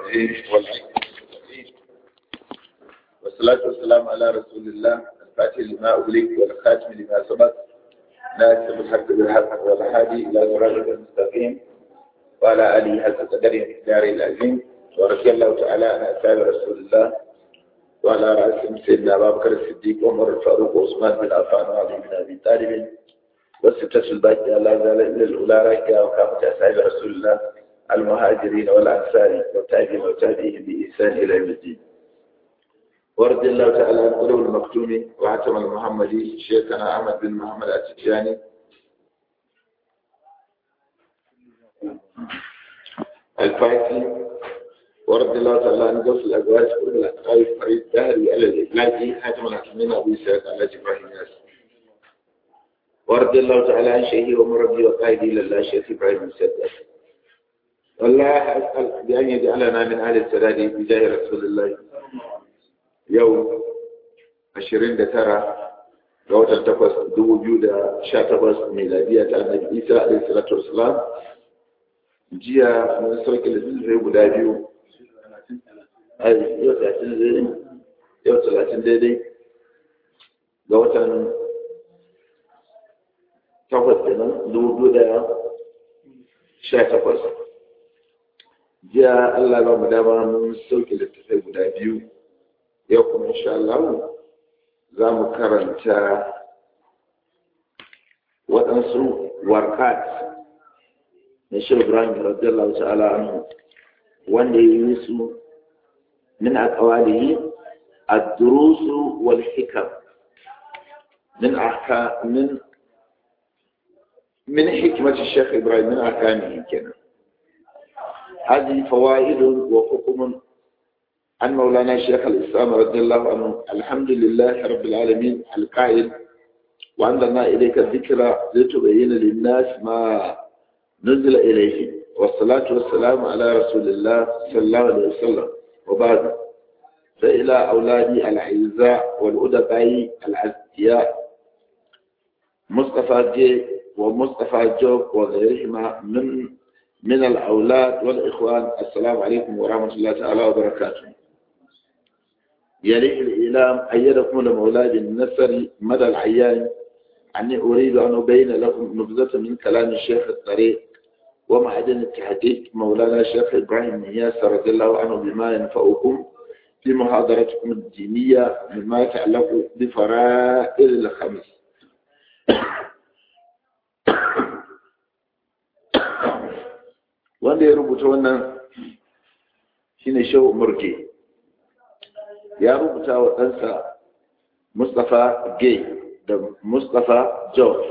الرجيم والصلاة والسلام على رسول الله الفاتح لما أغلق والخاتم لما سبق ناسب الحق بالحق والهادي إلى صراط المستقيم وعلى آله حق قدره الدار العظيم ورضي الله تعالى عن أصحاب رسول الله وعلى رأسهم سيدنا أبا بكر الصديق وعمر الفاروق وعثمان بن عفان وعلي بن أبي طالب والستة الباقية لا زال إلا الأولى راكية وكافة أصحاب رسول الله المهاجرين والأنصار والتابعين والتابعين بإحسان إلى يوم الدين ورد الله تعالى عن قلوب المكتوم وعتم المحمدي شيخنا أحمد بن محمد التجاني الفايسي ورد الله تعالى عن قص الأزواج كل الأسقاف فريد دهري على الإبلاجي حاتم الحكمين أبو سعد على إبراهيم ياسر ورد الله تعالى عن شيخي ومربي وقائدي لله شيخ إبراهيم السادات والله أسأل بأن يجعلنا من أهل السداد بجاه رسول الله يوم عشرين دترة ga watan takwas dubu biyu da sha takwas miladiya ta annabi isa alaihi salatu wasalam jiya mun sauke littattafai guda biyu yau talatin daidai yau talatin daidai ga watan takwas kenan dubu biyu da sha takwas jiya Allah ba mu dama mun sauke littattafai guda biyu yau kuma insha Allah za mu karanta waɗansu warkat na shi Ibrahim radiyallahu ta'ala anhu wanda ya yi su min aqwalihi ad-durus wal hikam min ahka min من حكمة الشيخ إبراهيم من أحكامه كنا هذه فوائد وحكم عن مولانا شيخ الإسلام رضي الله عنه الحمد لله رب العالمين القائل وعندنا إليك الذكرى لتبين للناس ما نزل إليه والصلاة والسلام على رسول الله صلى الله عليه وسلم وبعد فإلى أولادي الأعزاء والأدباء العزياء مصطفى جي ومصطفى جوب وغيرهما من من الأولاد والإخوان السلام عليكم ورحمة الله تعالى وبركاته يليه الإعلام أيدكم لمولاد النسر مدى العيان أني أريد أن أبين لكم نبذة من كلام الشيخ الطريق ومعدن التحقيق مولانا الشيخ إبراهيم نياس رضي الله عنه بما ينفعكم في محاضرتكم الدينية مما يتعلق بفرائض الخمس wanda ya rubuta wannan shine shehu murke ya rubuta wa ɗansa mustapha gay da mustapha george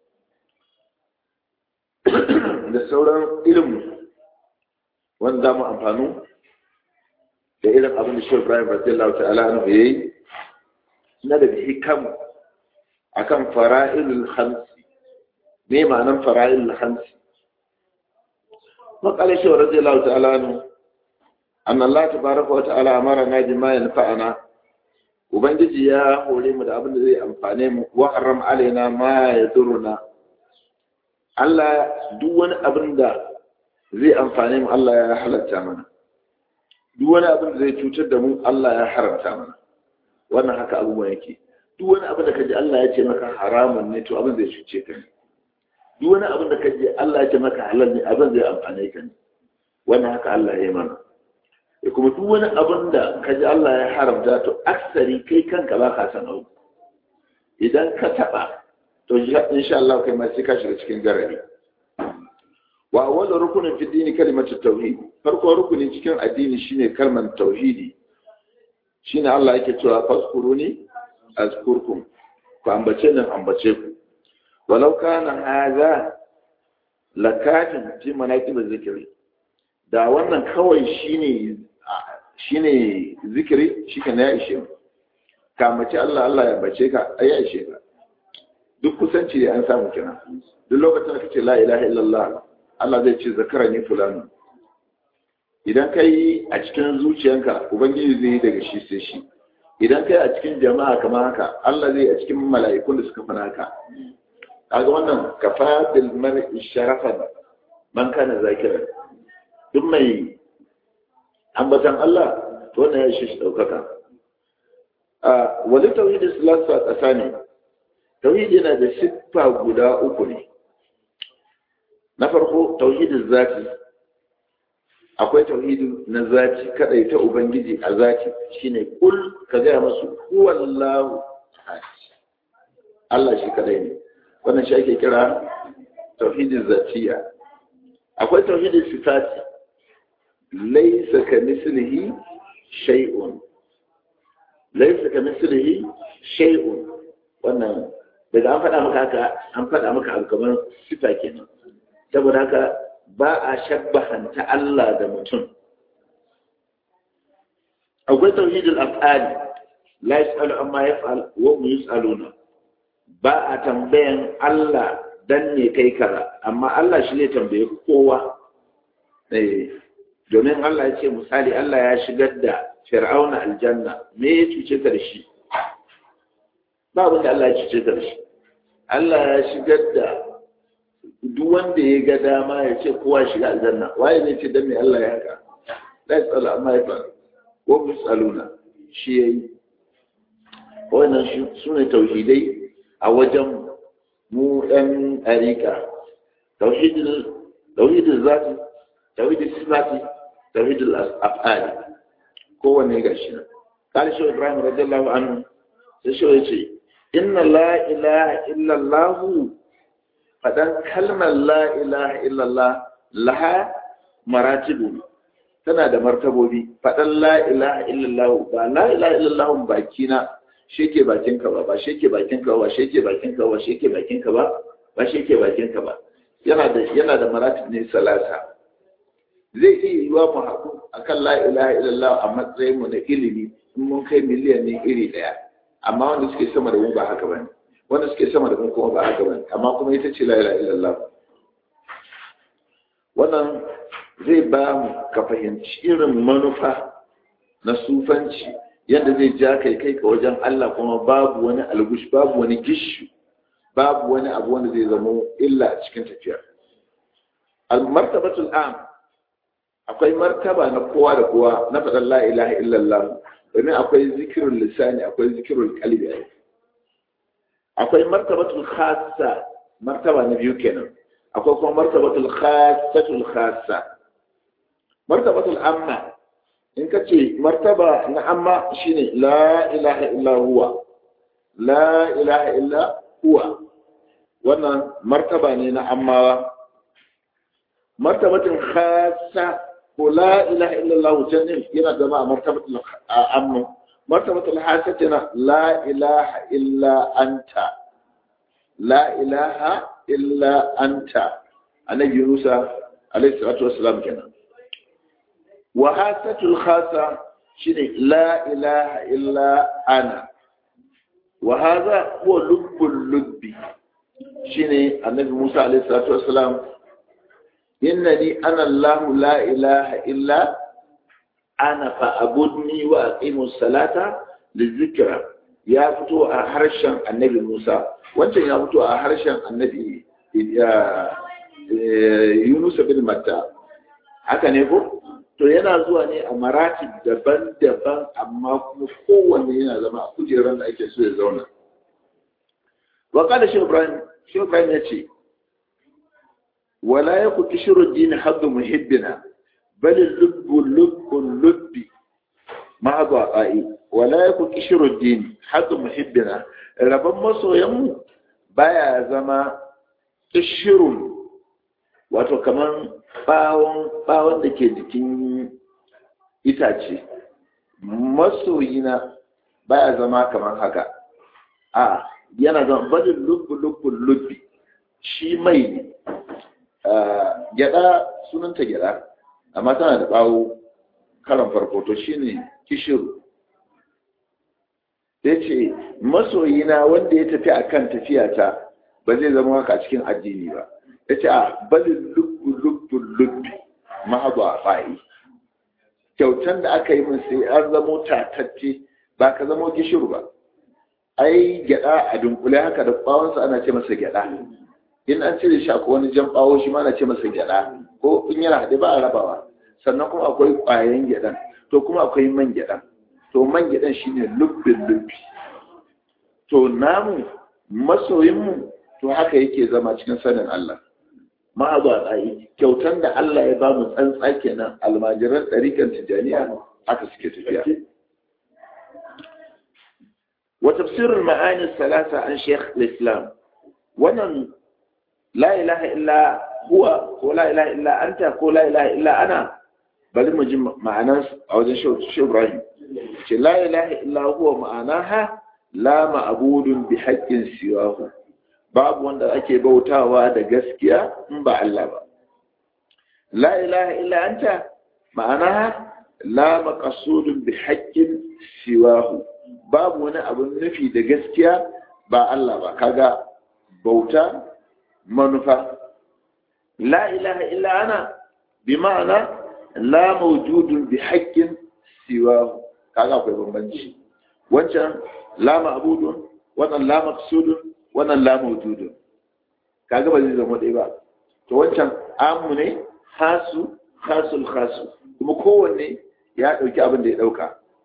da sauran ilimin wanda mu amfanu da irin abin da shehu ibrahim radiyallahu ta'ala anhu yayi na da hikam akan fara'ilul khamsi me ma'anan fara'ilul khamsi وقال شيخ رضي الله تعالى عنه أن الله تبارك وتعالى أمرنا بما ينفعنا وبنجي يا هولي من أبن ذي أنفعني وحرم علينا ما يضرنا الله دون أبن دا zai amfane mu Allah ya halatta mana duk wani abin da zai cutar da mu Allah ya haramta mana wannan haka abubuwan yake duk wani abin da kaji Allah ya ce maka haramun ne to abin zai cuce ka ne duk wani abin da ka je Allah ya ce maka halal ne abin zai amfane ka ne wannan haka Allah ya yi mana da kuma duk wani abin da ka ji Allah ya haramta to aksari kai kanka ba ka san abu idan ka taba to insha Allah kai ma sai ka shiga cikin garari wa awwal rukunin fi dini kalimatu tauhid farko rukuni cikin addini shine kalmar tauhidi shine Allah yake cewa faskuruni azkurkum ku ambace nan ambace ku ولو كان هذا لكافٍ في مناقب الذكر da wannan kawai shine shine zikiri shi kana ya ishe ka mace Allah Allah ya bace ka ya ishe ka duk kusanci da an samu kina duk lokacin da kace la ilaha illallah Allah zai ce zakarani fulani idan kai a cikin zuciyanka ubangiji zai yi daga shi sai shi idan kai a cikin jama'a kamar haka Allah zai a cikin mala'ikun da suka fara haka kaga wannan kafa bil mar'i sharafan man kana zakiran duk mai ambatan Allah to wannan ya shi daukaka a wani tauhidi salatu a ƙasa ne tauhidi yana da siffa guda uku ne na farko tauhidin zati akwai tauhidi na zati kadai ta ubangiji a zati shine kul ka gaya masu huwallahu ahad Allah shi kadai ne wannan shi ake kira tauhidin zatiya akwai tauhidin sifati laysa ka mislihi shay'un laysa ka mislihi shay'un wannan daga an faɗa maka haka an faɗa maka abu kamar sifa kenan saboda haka ba a shabbahanta Allah da mutum akwai tauhidul af'ali la yas'alu amma yaf'al wa hum yus'aluna ba a tambayan Allah dan ne kai kaza amma Allah shi ne tambaye kowa eh domin Allah ya ce misali Allah ya shigar da Fir'auna aljanna me ya cuce ka da shi ba abin da Allah ya cuce ka da shi Allah ya shigar da duk wanda ya ga dama ya ce kowa shiga aljanna waye ne ce dan me Allah ya haka la yas'alu amma yaf'al wa hum yus'aluna shi yayi wannan su ne tauhidai a wajen mu ɗan ɗariƙa tauhidin zafi tauhidin sifati tauhidin af'ali kowane ga shi nan kali shi ibrahim radiyallahu anhu sai shi ya ce inna la ilaha illallah faɗan kalmar la ilaha illallah laha maratibu tana da martabobi faɗan la ilaha illallah ba la ilaha illallah bakina shi ke bakinka ba ba shi ke bakinka ba shi ke bakinka ba shi ke bakinka ba ba shi ke bakinka ba yana da yana da maratib ne salasa zai iya yiwa mu haɗu akan la ilaha illallah a matsayin mu na ilimi in mun kai miliyan ne iri ɗaya amma wanda suke sama da mu ba haka bane wanda suke sama da mu kuma ba haka bane amma kuma ita ce la ilaha illallah wannan zai ba mu ka fahimci irin manufa na sufanci yadda zai ja kai kai ka wajen Allah kuma babu wani algush babu wani gishu babu wani abu wanda zai zama illa a cikin tafiyar al-martabatul am akwai martaba na kowa da kowa na faɗin la ilaha illallah domin akwai zikirul lisani akwai zikirul qalbi akwai martabatul khassa martaba na biyu kenan akwai kuma martabatul khassatul khassa martabatul amma in ka ce martaba na amma shine la ilaha illa huwa la ilaha illa huwa wannan martaba ne na ammawa martabatin khassa ko la ilaha illa Allah jannin yana zama a martabatul amma martabatul khassa tana la ilaha illa anta la ilaha illa anta annabi Yunus alaihi salatu wassalam kenan وهاتة الخاصة شنو لا إله إلا أنا وهذا هو لب اللب شنو النبي موسى عليه الصلاة والسلام إنني أنا الله لا إله إلا أنا فأبدني وأقيم الصلاة للذكرى يا فتو أحرشا النبي موسى وانت يا فتو أحرشا النبي يونس بن متى haka ne ko to yana zuwa ne a maratib daban-daban amma kuma kowanne yana zama a kujerar da ake so ya zauna wa kada shi ibrahim shi ibrahim ya ce wala ya ku kishiru dini haddu muhibbina bal lubbu lubbu lubbi ma ba ai wala ya ku kishiru dini haddu muhibbina rabban masoyanmu baya zama kishirun wato kaman bawon bawon da ke jikin itace masoyina baya zama kamar haka a yana zama badin lubbu lubbu lubbi shi mai ne gyada sunanta gyada amma tana da bawo karan farko to shine kishiru ya ce masoyina wanda ya tafi akan tafiyata ba zai zama haka cikin addini ba ya ce a balin lubbu lubbu lubbi mahabu a fa'i kyautan da aka yi min sai an zamo tatacce ba ka zamo gishiru ba ai gyada a dunkule haka da bawonsa ana ce masa gyada in an cire shi ko wani jan bawo shi ma ana ce masa gyada ko in yana haɗe ba a rabawa sannan kuma akwai ƙwayan gyaɗan to kuma akwai man gyaɗan to man gyaɗan shine lubbin lubbi to namu masoyinmu to haka yake zama cikin sanin Allah ma'azu a tsayi kyautan da Allah ya bamu tsantsa kenan almajiran ɗarikan tijaniya haka suke tafiya wa tafsirul ma'ani salasa an sheikh islam wannan la ilaha illa huwa ko la ilaha illa anta ko la ilaha illa ana bari mu ji ma'anar a wajen shi Ibrahim ce la ilaha illa huwa ma'anaha la ma'budun bi haqqin siwahu babu wanda ake bautawa da gaskiya in ba Allah ba la ilaha illa anta ma'anaha la maqsudun bi haqqin siwahu babu wani abun nufi da gaskiya ba Allah ba kaga bauta manufa la ilaha illa ana bi ma'ana la mawjudun bi haqqin siwahu kaga akwai bambanci wancan la ma'budun wannan la maqsudun wannan la mawjudun kaga ba zai zama dai ba to wancan amu ne hasu khasul khasu kuma kowanne ya dauki abin da ya dauka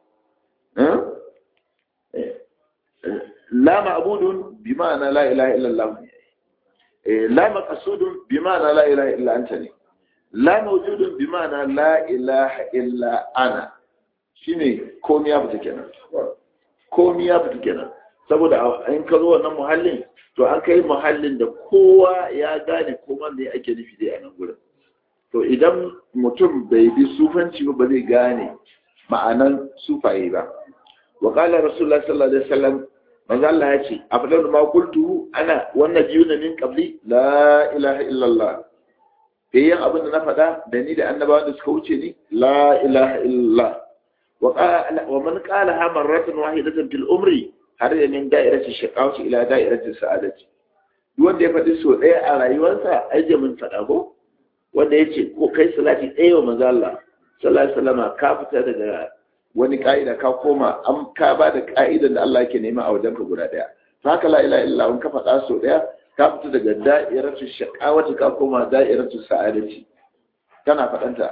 la ma'budun bi ma'ana la ilaha illa Allah la maqsudun bi ma'ana la ilaha illa anta ne la mawjudun bi ma'ana la ilaha illa ana shine komai ya fita kenan komai ya fita kenan saboda in ka zo wannan muhallin to an kai muhallin da kowa ya gane kuma me ake nufi dai a nan gurin to idan mutum bai bi sufanci ba ba zai gane ma'anan sufaye ba wa qala rasulullah sallallahu alaihi wasallam manzo Allah ya ce afdalu ma qultu ana wannan jiyuna min qabli la ilaha illa Allah yayin abin da na faɗa da ni da annabawa da suka wuce ni la ilaha illa Allah wa man qala ha marratan wahidatan fil umri har da min da'irati shaqawati ila da'irati sa'adati duk wanda ya faɗi so ɗaya a rayuwarsa ai jamin faɗa ko wanda ya ce ko kai salati ɗaya wa manzo Allah sallallahu alaihi wasallam ka fita daga wani ka'ida ka koma an ka ba da ka'idan da Allah yake nema a wajen ka guda ɗaya to haka la ilaha illa in ka faɗa so ɗaya ka fita daga da'iratu shaqawati ka koma da'iratu sa'adati kana faɗanta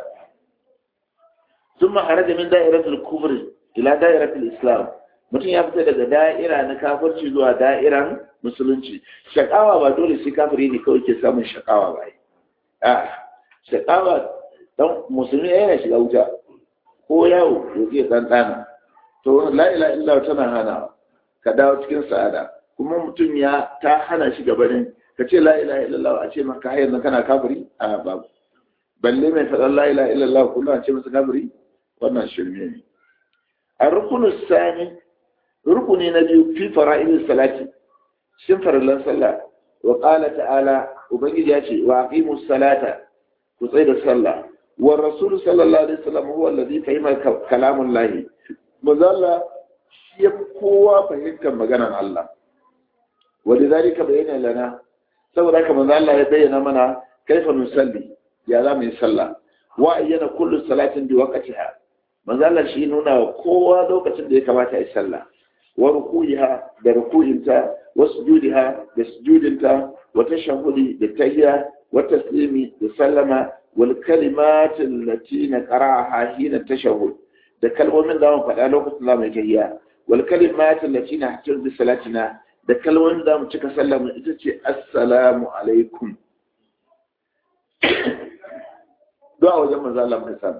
ثم خرج من دائرة الكفر إلى دائرة الإسلام mutum ya fita daga da'ira na kafirci zuwa da'iran musulunci shakawa ba dole sai kafiri ne kawai ke samun shakawa ba a shakawa dan musulmi yana shiga wuta ko yawo ya ke ɗanɗana to la ila illa tana hana ka dawo cikin sa'ada kuma mutum ya ta hana shi gabanin ka ce la ila illallah a ce maka hayar nan kana kafiri a babu balle mai faɗan la ila illallah kullum a ce masa kafiri wannan shirme ne a rukunin sani rukuni na biyu fi fara'ilin salati shin farallan sallah wa qala ta'ala ubangiji ya ce wa aqimus salata ku tsaya da sallah wa rasul sallallahu alaihi wasallam huwa alladhi fahima kalamun lahi mazalla shi ya kowa fahimtar maganar Allah wa lidhalika bayyana lana saboda haka manzo Allah ya bayyana mana kaifa nusalli ya za mu yi sallah wa ayyana kullu salatin bi waqtiha manzo Allah shi nuna wa kowa lokacin da ya kamata ya sallah wa ruku'iha da ruku'inta wa sujudiha da sujudinta wa tashahhudi da tahiyya wa taslimi da sallama wal kalimat allati naqra'aha hina tashahhud da kalmomin da mu faɗa lokacin da mu tahiyya wal kalimat allati nahtir bi salatina da kalmomin da mu cika sallama ita ce assalamu alaikum du'a wajen manzo Allah muka samu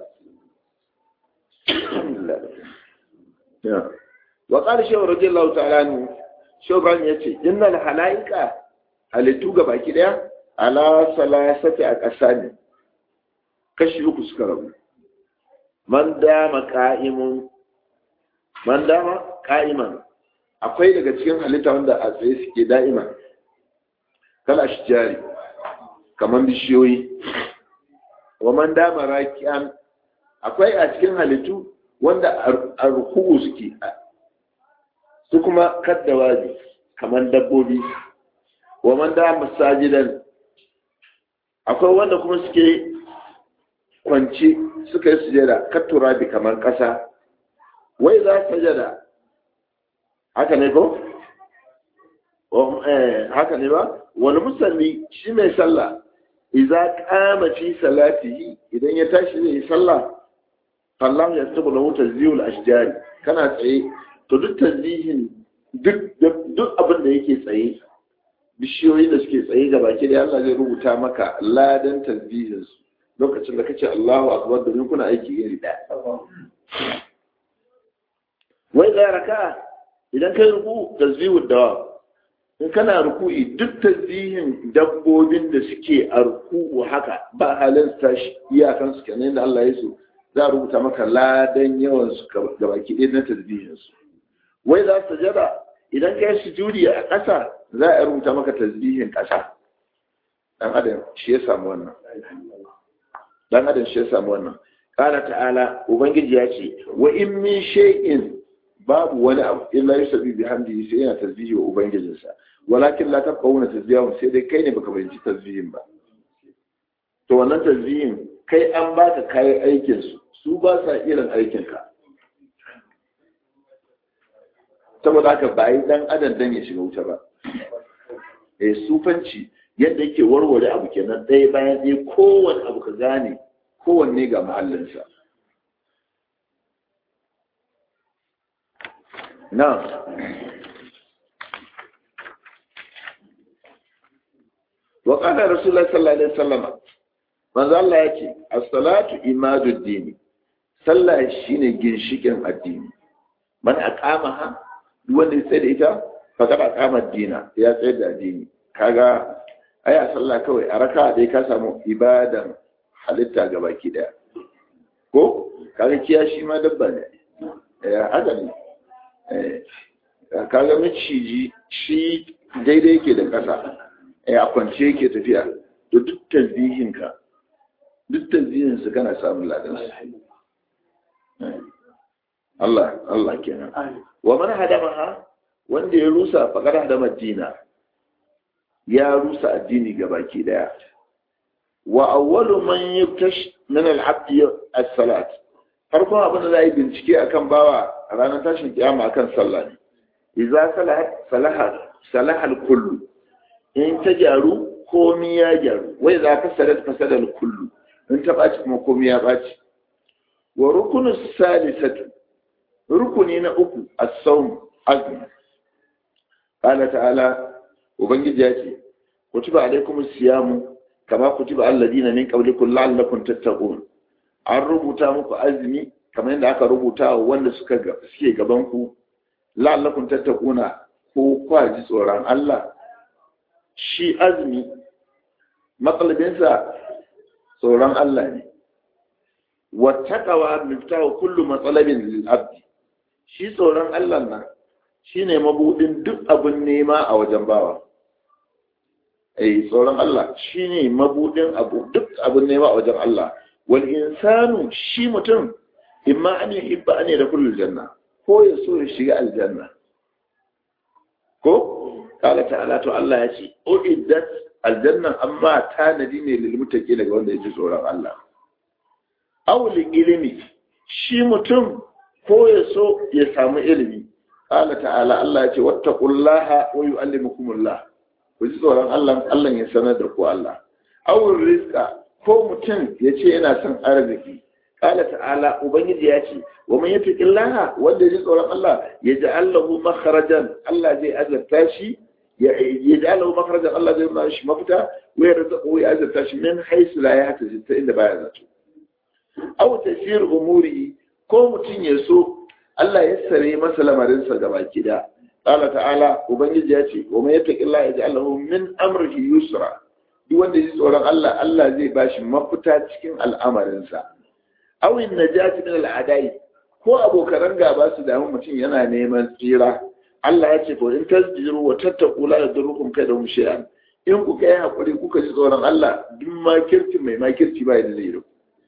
wa qala shaykh radiyallahu ta'ala anhu shobran yace innal halaika halittu ga baki daya ala salasati a ƙasa ne kashi uku suka rabu man dama qa'imun man dama qa'iman akwai daga cikin halitta wanda a tsaye suke da'ima kala ashjari kaman bishiyoyi wa man dama raki'an akwai a cikin halittu wanda a ruku'u suke su kuma kaddawa ne kamar dabbobi wa man da masajidan akwai wanda kuma suke kwanci suka yi sujada kattura bi kamar ƙasa wai za sajada haka ne ko haka ne ba wani musalli shi mai sallah idza qama fi salatihi idan ya tashi zai yi sallah Allah ya tabu lahu tazyihul ashjari kana tsaye to duk tazyihin duk duk abin da yake tsaye bishiyoyi da suke tsaye ga baki da Allah zai rubuta maka ladan tazyihin su lokacin da kace Allahu akbar domin kuna aiki iri daya wai da raka idan kai ruku tazyihud dawa in kana ruku'i duk tazihin dabbobin da suke a ruku'u haka ba halin tashi iyakan su kenan da Allah ya so za a rubuta maka ladan yawan su ga baki ɗaya na tazihin su wai za su jada idan kai sujudi a ƙasa za a rubuta maka tazihin ƙasa dan adam shi ya samu wannan dan adam shi ya samu wannan qala ta'ala ubangiji ya ce wa in min shay'in babu wani abu illa yusabbi bihamdihi sai yana tasbihi wa ubangijinsa walakin la tafqahuna tasbihahum sai dai kai ne baka bayyana tasbihin ba to wannan tasbihin kai an baka kayan aikin su su ba sa irin aikin ka saboda haka ba yi dan adam dan ya shiga wuta ba eh sufanci yadda yake warware abu kenan ɗaya bayan ɗaya kowanne abu ka gane kowanne ga mahallinsa نعم وقال رسول الله صلى الله عليه وسلم من ذا الله يكي الصلاة إماد الدين صلى شين جنشكين الدين من أقامها دون يسيد إيتا فقد أقام الدين يا سيد الدين كاغا أي صلى كوي أركا دي كاسمو إبادا halitta ga baki daya ko kaga kiyashi ma dabba ne ya haka ne kaga maciji shi daidai yake da ƙasa a kwance yake tafiya da duk tasbihinka duk tasbihinsu kana samun ladan Allah Allah kenan wa man hadamaha wanda ya rusa faqad hadama dina ya rusa addini gabaki daya wa awwalu man yuktash min al-abd as-salat farkon abin da za a yi bincike akan bawa a ranar tashin kiyama akan sallah ne idza salaha salaha al-kullu in ta gyaru komi ya gyaru wai za ka sadar fasada al-kullu in ta baci kuma komi ya baci wa rukunu salisatu rukuni na uku as-sawm azmi qala ta'ala ubangiji ya ce kutiba alaikum siyamu kama kutiba alladina min qablikum la'allakum tattaqun an rubuta muku azumi kamar yadda aka rubuta wanda suka suke gaban ku la'allakum tattaquna ko kwa ji tsoron Allah shi azumi matsalabinsa tsoron Allah ne wattaqawa miftahu kullu matsalabin lil abdi shi tsoron Allah nan shine mabudin duk abun nema a wajen bawa eh tsoron Allah shine mabudin abu duk abun nema a wajen Allah wal insanu shi mutum imma an yuhibba an yadkhul janna ko ya so ya shiga aljanna ko kala ta'ala to Allah ya ce uiddat aljanna amma tanadi ne lil muttaqi daga wanda yake tsoron Allah aw li ilmi shi mutum ko ya so ya samu ilimi kala ta'ala Allah ya ce wattaqullaha wa yu'allimukumullah ku ji tsoron Allah Allah ya sanar da ku Allah aw rizqa ko mutum ya ce yana son arziki kala ta'ala ubangiji ya ce wa man yattaqillaha wanda ya tsoron Allah ya ja'al lahu makharajan Allah zai azabta shi ya ja'al lahu makharajan Allah zai ba shi mafita wa ya rizqu ya azabta shi min haythu la yahtasib ta inda baya zato aw tashir umuri ko mutum ya so Allah ya sare masa lamarin sa gaba kida kala ta'ala ubangiji ya ce wa man yattaqillaha yaj'al lahu min amrihi yusra duk wanda ya tsoron Allah Allah zai bashi mafita cikin al'amarinsa awin najati min al'adai ko abokan gaba su damu mutum yana neman tsira Allah ya ce ko in tasjiru wa tattaqu la yadurrukum kaydahum shay'an in ku kai hakuri kuka ji tsoron Allah duk makirci mai makirci ba da zai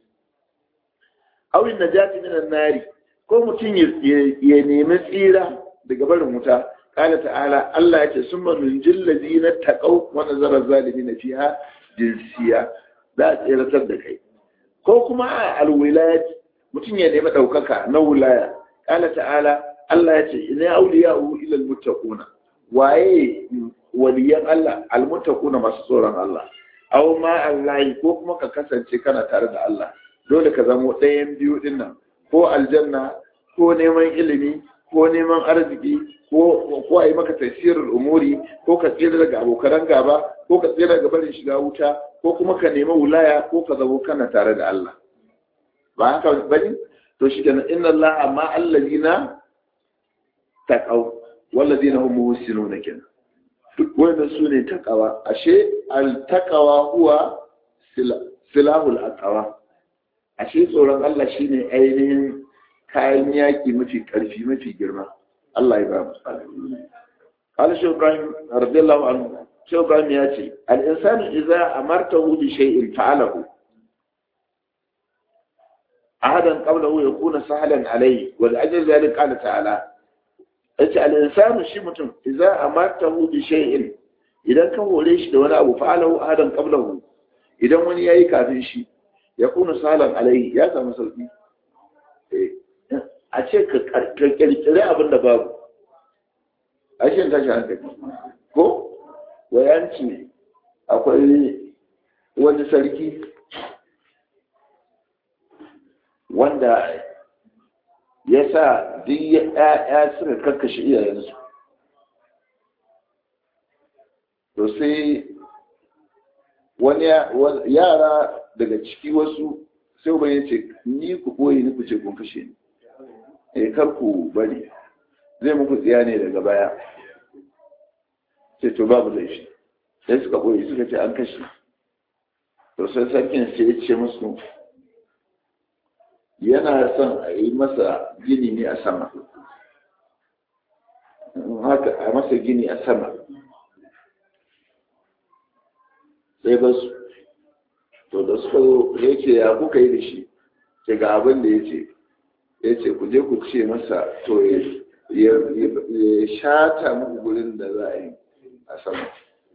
awin najati min an-nari ko mutum ya nemi tsira daga barin wuta قال تعالى الله يتسمى من جل الذين اتقوا ونظر الظالمين فيها جنسية لا تيرتر da kai ko kuma a alwilayat mutum ya nemi ɗaukaka na wilaya ƙala ta'ala Allah ya ce ina auliya hu ila almuttaquna waye waliyan Allah almuttaquna masu tsoron Allah aw ma Allah ko kuma ka kasance kana tare da Allah dole ka zamo ɗayan biyu din nan ko aljanna ko neman ilimi ko neman arziki ko ko a yi maka tafsirul umuri ko ka tsira daga abokan gaba ko ka tsira daga barin shiga wuta ko kuma ka nemi wulaya ko ka zamo kana tare da Allah ba haka bane to shi kenan inna Allah ma allazina taqaw wallazina hum muhsinun kenan duk wannan su ne taqawa ashe al taqawa huwa silahul aqwa ashe tsoron Allah shine ainihin kayan yaki mafi karfi mafi girma Allah ya ba mu قال شيخ إبراهيم رضي الله عنه شيخ إبراهيم ياتي الإنسان إذا أمرته بشيء فعله عهدا قبله يكون سهلا عليه ولأجل ذلك قال تعالى الإنسان شيء إذا أمرته بشيء إذا كان هو ليش دون أبو فعله عهدا قبله إذا من يأي كافي شيء يكون سهلا عليه يا سامي سلبي a ce ka kirkiri abin da babu a shi tashi hankali ko wayanci akwai wani sarki wanda ya sa duk ya suka kakkashe iyayensu to sai wani yara daga ciki wasu sai uban ce ni ku ɓoye ni ku ce kun kashe ni eh kar ku bari zai muku tsiya ne daga baya sai to babu laifi sai suka ɓoye suka ce an kashe to sai sarkin sai ya ce musu yana son a yi masa gini ne a sama haka a masa gini a sama sai ba su to da suka zo ya ce ya kuka yi da shi ke ga abin da ya ce ya ce ku je ku ce masa to ya shata muku gurin da za a yi a sama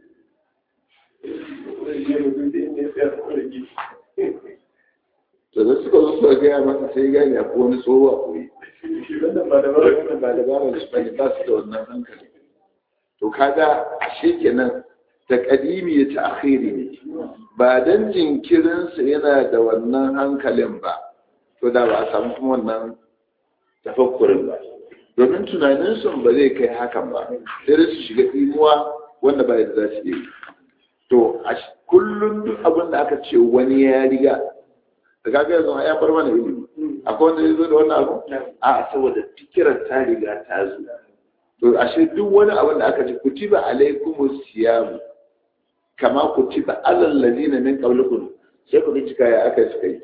to da suka zo suka gaya masa sai gani a wani tsoho a koyi ba da ba su bane ba su da wannan hankali to kaga ashe kenan ta kadimi ya ta akhiri ne ba dan jinkirinsa yana da wannan hankalin ba to da ba a samu kuma wannan tafakkurin ba domin tunaninsu ba zai kai hakan ba sai da su shiga imuwa wanda ba yadda za su yi to a kullum duk abin da aka ce wani ya riga da kaga yanzu ya bar mana ilimi akwai wanda ya zo da wannan abu a saboda fikirar ta riga ta zo to ashe duk wani abin da aka ce kutiba alaikumus siyamu kama kutiba alal ladina min qablikum sai ku cika ya aka suka yi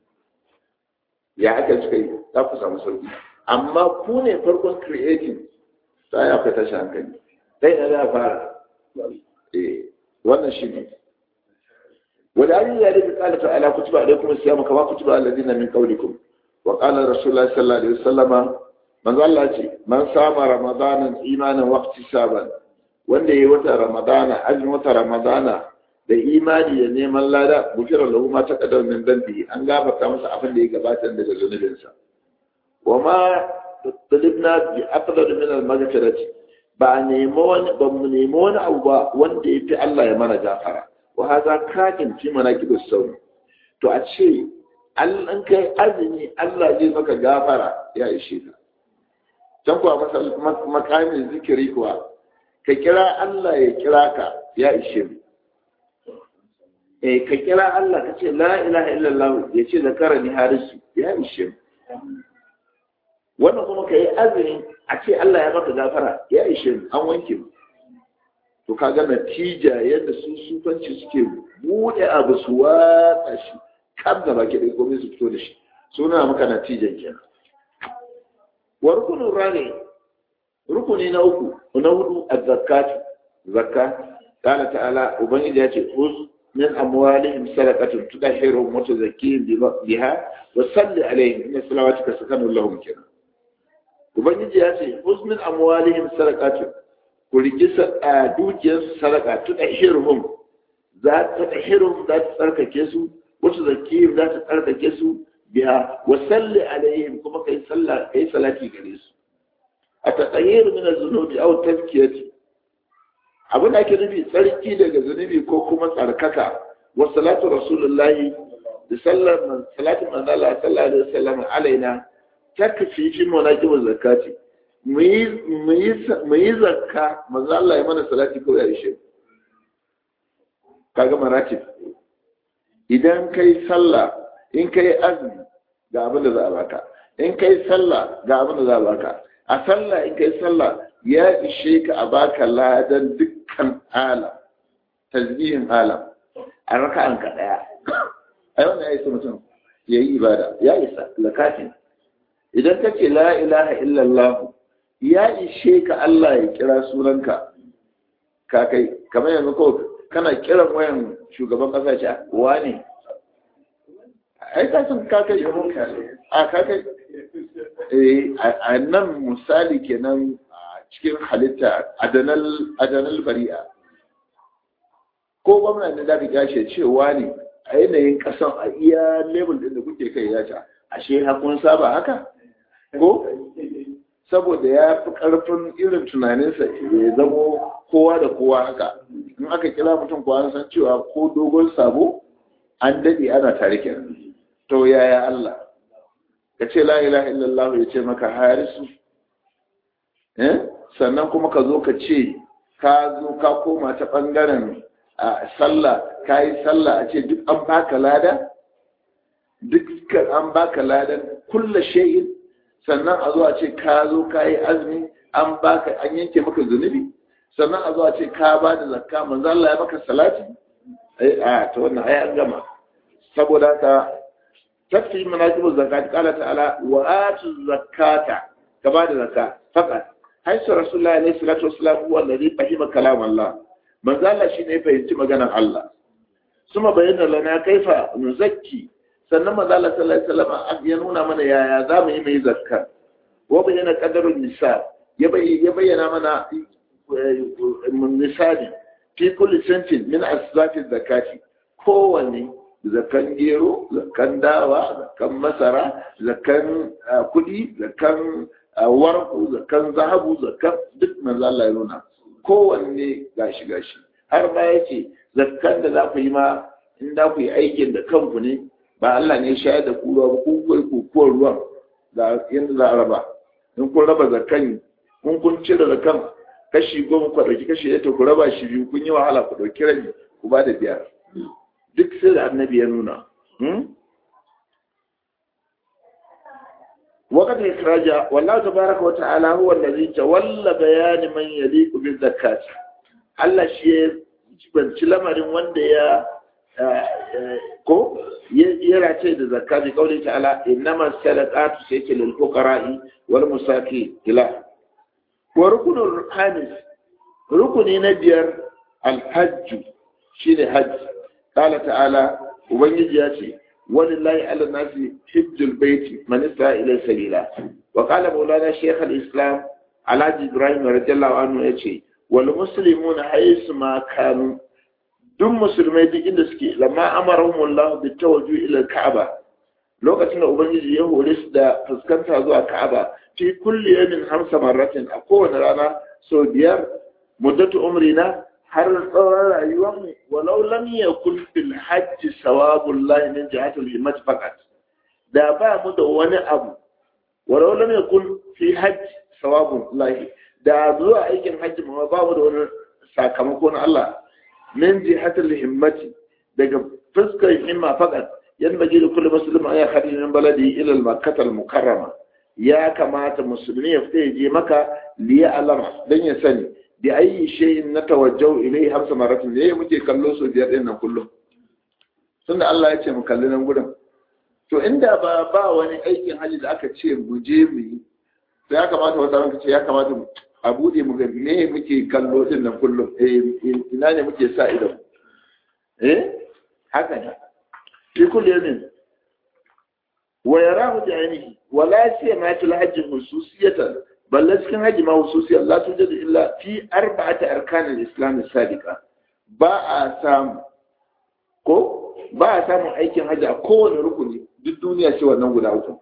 ya aka suka yi za ku samu sauki amma ku ne farkon creating ta ya akwai tashi hankali dai na za fara eh wannan shi ne ولأن ذلك قال تعالى كتب عليكم الصيام كما كتب على الذين من قبلكم وقال رسول الله صلى الله عليه وسلم من قال من صام رمضان إيمانا واحتسابا wanda ya wata ramadana azumin wata ramadana da imani da neman lada bukira lahu ma ta kadar min dambi an gafarta masa abin da ya gabata daga zunubinsa wa ma talibna bi afdal min al maghfirati ba nemo wani ba mu nemo wani abu ba wanda ya fi Allah ya mana gafara wa haza kakin fi manaqibu sawm to a ce an kai azumi Allah zai maka gafara ya ishe ka can kuwa makamin zikiri kuwa ka kira Allah ya kira ka ya ishe mu eh ka kira Allah ka ce la ilaha illallah ya ce zakara ni harisu ya ishe mu wannan kuma ka yi azumi a ce Allah ya maka gafara ya ishe mu an wanke mu to kaga natija yadda su sufanci suke bude abu su watsa shi kan da baki ɗaya komai su fito da shi suna maka natijan kenan wa rukunin rane rukuni na uku na hudu a zakatu zakka kana ta'ala ubangiji ya ce uz min amwalihim sadaqatun tudahhiruhum wa tuzakkihim biha wa salli alaihim inna salawatuka sakanun lahum kenan ubangiji ya ce uz min amwalihim sadaqatun ku riki dukiyar sadaka tudahhiruhum za ta tahhiruhum za ta tsarkake su wa tuzakkihim za ta tsarkake su biha wa salli alaihim kuma kai sallah kai salati gare su a taƙayyar mina zunubi au tafkiyati abin da ake nufi tsarki daga zunubi ko kuma tsarkaka wa salatu rasulullahi da sallar salatu manzala sallallahu alaihi wasallam alaina takfi fi munajib zakati mu yi zakka manzo Allah ya mana salati ko ya ishe kaga maratib idan kai sallah in kai azumi ga abin da za a baka in kai sallah ga abin da za a baka a sallah in kai sallah ya ishe ka a baka ladan dukkan alam tasbihin alam a raka'an ka daya ai wannan ya isa mutum ya yi ibada ya isa lakatin idan ka ce la ilaha illallah ya ishe ka Allah ya kira sunanka ka kai kamar yanzu ko kana kiran wayan shugaban kasa ce wane ai ka san ka kai a ka kai a nan misali kenan cikin halitta adanal bari'a ko gwamna ne da ka ce cewa ne a yanayin kasan a iya level din da kuke kai ya ce ashe hakun saba haka ko saboda ya fi ƙarfin irin tunaninsa ya zamo kowa da kowa haka in aka kira mutum ko an san cewa ko dogon sabo an daɗe ana tare kenan to yaya Allah ka ce la ilaha illallah ya ce maka harisu eh sannan kuma ka zo ka ce ka zo ka koma ta ɓangaren sallah ka yi sallah a ce duk an baka lada duk an baka ladan kulla shay'in sannan a zo a ce ka zo ka yi azumi an baka an yanke maka zunubi sannan a zo a ce ka ba da zakka manzo Allah ya maka salati a to wannan ai an gama saboda haka tafi manajibu zakati qala ta'ala wa atu zakata ka ba da zakka faqat haisu rasulullahi alaihi salatu wassalam huwa alladhi fahima kalam Allah manzo Allah shine fahimci maganar Allah suma bayyana lana kaifa nuzakki sannan maza Allah sallallahu alaihi wasallam ya nuna mana yaya za mu yi mai zakka wa bayyana qadarun nisa ya bayyana mana misali fi kulli sentin min asbafi zakati kowanne zakan gero zakan dawa zakan masara zakan kudi zakan warku zakan zahabu zakan duk manzo Allah ya nuna kowanne gashi gashi har ma yace zakkan da za ku yi ma in da ku yi aikin da kanku ne ba Allah ne shayar da ku ruwa ba ku kai kukuwar ruwan da yadda za a raba in kun raba zakan kun kun cire zakan kashi goma ku ɗauki kashi ɗaya ku raba shi biyu kun yi wahala ku ɗauki rabi ku ba da biyar duk sai da annabi ya nuna وقت إخراج والله تبارك وتعالى هو الذي تولى بيان من يليق بالزكاة Allah shi ya jibanci lamarin wanda ya ko ya race da zakka bi kauli ta'ala innama sadaqatu sayke lil fuqara'i wal musaki ila wa rukunul khamis rukuni na biyar al hajj shine hajj qala ta'ala ubangiji ya ce walillahi ala nasi hajjul baiti man istata ila sabila wa qala maulana shaykh al islam alhaji ibrahim radiyallahu anhu yace wal muslimuna haythu ma kanu duk musulmai duk inda suke lamma amarahumullahu bi tawajjuh ila ka'aba lokacin da ubangiji ya hore su da fuskanta zuwa ka'aba fi kulli yamin hamsa marratin a kowane rana sau biyar muddatu umrina har tsawon rayuwar mu walau lam yakun fil hajji sawabullahi min jihatil himmat faqat da ba mu da wani abu walau lam yakun fi hajji sawabullahi da zuwa aikin hajji ma ba mu da wani sakamako na Allah min jihatil himmati daga fuskar himma faqat yan baji da kullu muslim ay kharij min baladi ila al-makkah al-mukarrama ya kamata musulmi ya fita je maka li ya'lam dan ya sani bi ayi shay'in natawajjahu ilayhi hamsa maratin ne muke kallo so biyar din nan kullum tunda Allah ya ce mu kalli nan gurin to inda ba ba wani aikin haji da aka ce mu je mu yi sai ya kamata wata ranka ce ya kamata a bude mu ga me muke kallo din nan kullum eh ina ne muke sa ido eh haka ne fi kulli yamin wa yarahu bi ainihi wa la siyama fil hajj hususiyatan balle cikin hajji ma hususi Allah tun jada illa fi arba'ati arkan al-islam as-sadiqa ba a samu ko ba a samun aikin hajji a kowane rukuni duk duniya ce wannan guda uku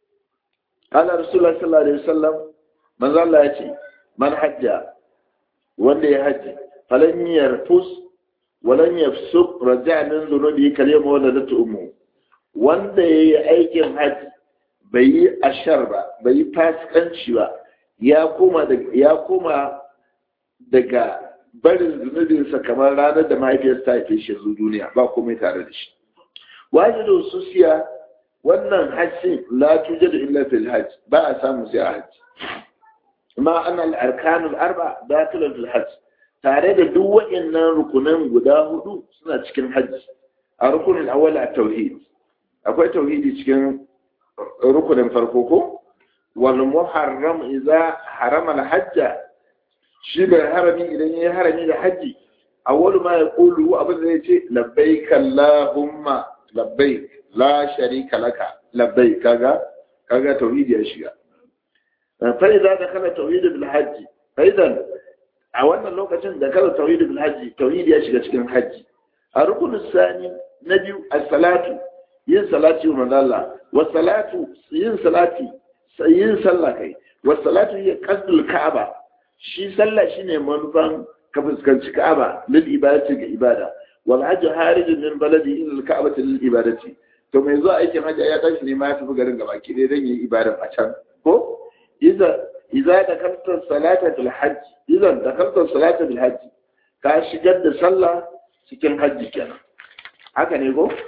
قال رسول الله صلى الله عليه وسلم من ظل يأتي من حج wanda ya haji falan yarfus walan yafsuq raja'a min dhunubi kalima wanda da ummu wanda yayi aikin haji bai yi ashar ba bai yi fasikanci ba ya koma ya koma daga barin zunubinsa kamar ranar da mahaifiyarsa ta haife shi zuwa duniya ba komai tare da shi wajidu susiya wannan hajji la tujadu illa fil hajj ba a samu sai a hajji ma ana al-arkanul arba dakhilun fil hajj tare da duk waɗannan rukunan guda hudu suna cikin hajji a rukunin awwal a tauhid akwai tauhidi cikin rukunin farko ko wal muharram idza harama al-hajja shi bai harami idan yayi harami da haji awwalu ma yaqulu abin da yace labbaik allahumma labbaik la sharika laka labbaik kaga kaga tauhidi ya shiga fa idza dakhala tauhid bil hajj fa idan a wannan lokacin da kala tauhid bil hajj tauhidi ya shiga cikin haji a rukunin sani na biyu as-salatu yin salati wa manzalla wa salatu yin salati yin sallah kai wa salatu hiya qasdul ka'aba shi sallah shine manufan ka fuskanci ka'aba lil ibadati ga ibada wal hajj harij min baladi ila al ka'bati lil ibadati to mai zuwa aikin hajji ya tashi ne ma ya tafi garin gaba ki dai dan yi ibada a can ko idza idza dakalta salata bil hajj idan dakalta salata bil hajj ka shigar da sallah cikin hajji kenan haka ne ko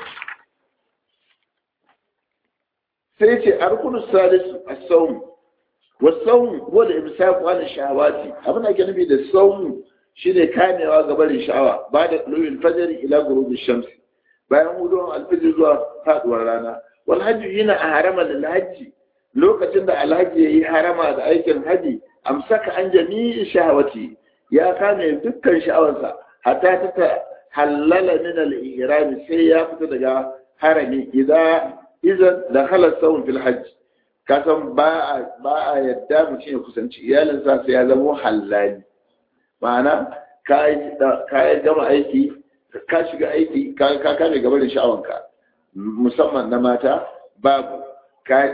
sai ce arkunus salisu as-sawm was-sawm huwa al-imsak an shahawati abin da ake nufi da sawm shine kamewa ga barin sha'awa ba da lulul fajr ila ghurub ash-shams bayan hudon al-fajr zuwa faduwar rana wal hajj yana a harama lil hajji lokacin da alhaji yayi harama da aikin haji amsaka an jami'i shahawati ya kame dukkan sha'awarsa hatta ta halala min al-ihram sai ya fita daga harami idan idan da halar saurin fil hajji kasan ba a yadda mutum ya kusanci iyalinsa sai ya zama halali ma'ana ka yi gama aiki ka shiga aiki ka kame gaba da sha'awanka musamman na mata babu ka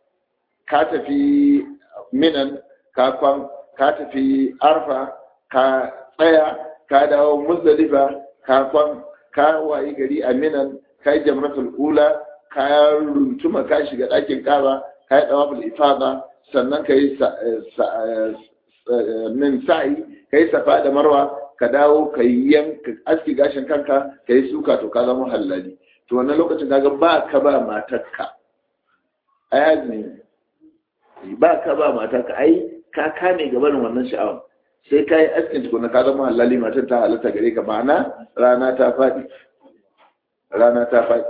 tafi minan ka kwan ka tafi arfa ka tsaya ka dawo muzdalifa ka kwan ka wayi gari a minan ka yi jamratul ula ka runtuma ka shiga ɗakin ƙaba ka yi ɗawafin ifada sannan ka yi min sa'i ka yi safa da marwa ka dawo ka yi yanka aski gashin kanka ka yi suka to ka zama hallali to wannan lokacin kaga ba ka ba matarka ai azumi ba ka ba matarka ai ka kame gabanin wannan sha'awar sai ka yi askin tukuna ka zama hallali matar ta halatta gare ka ma'ana rana ta faɗi rana ta faɗi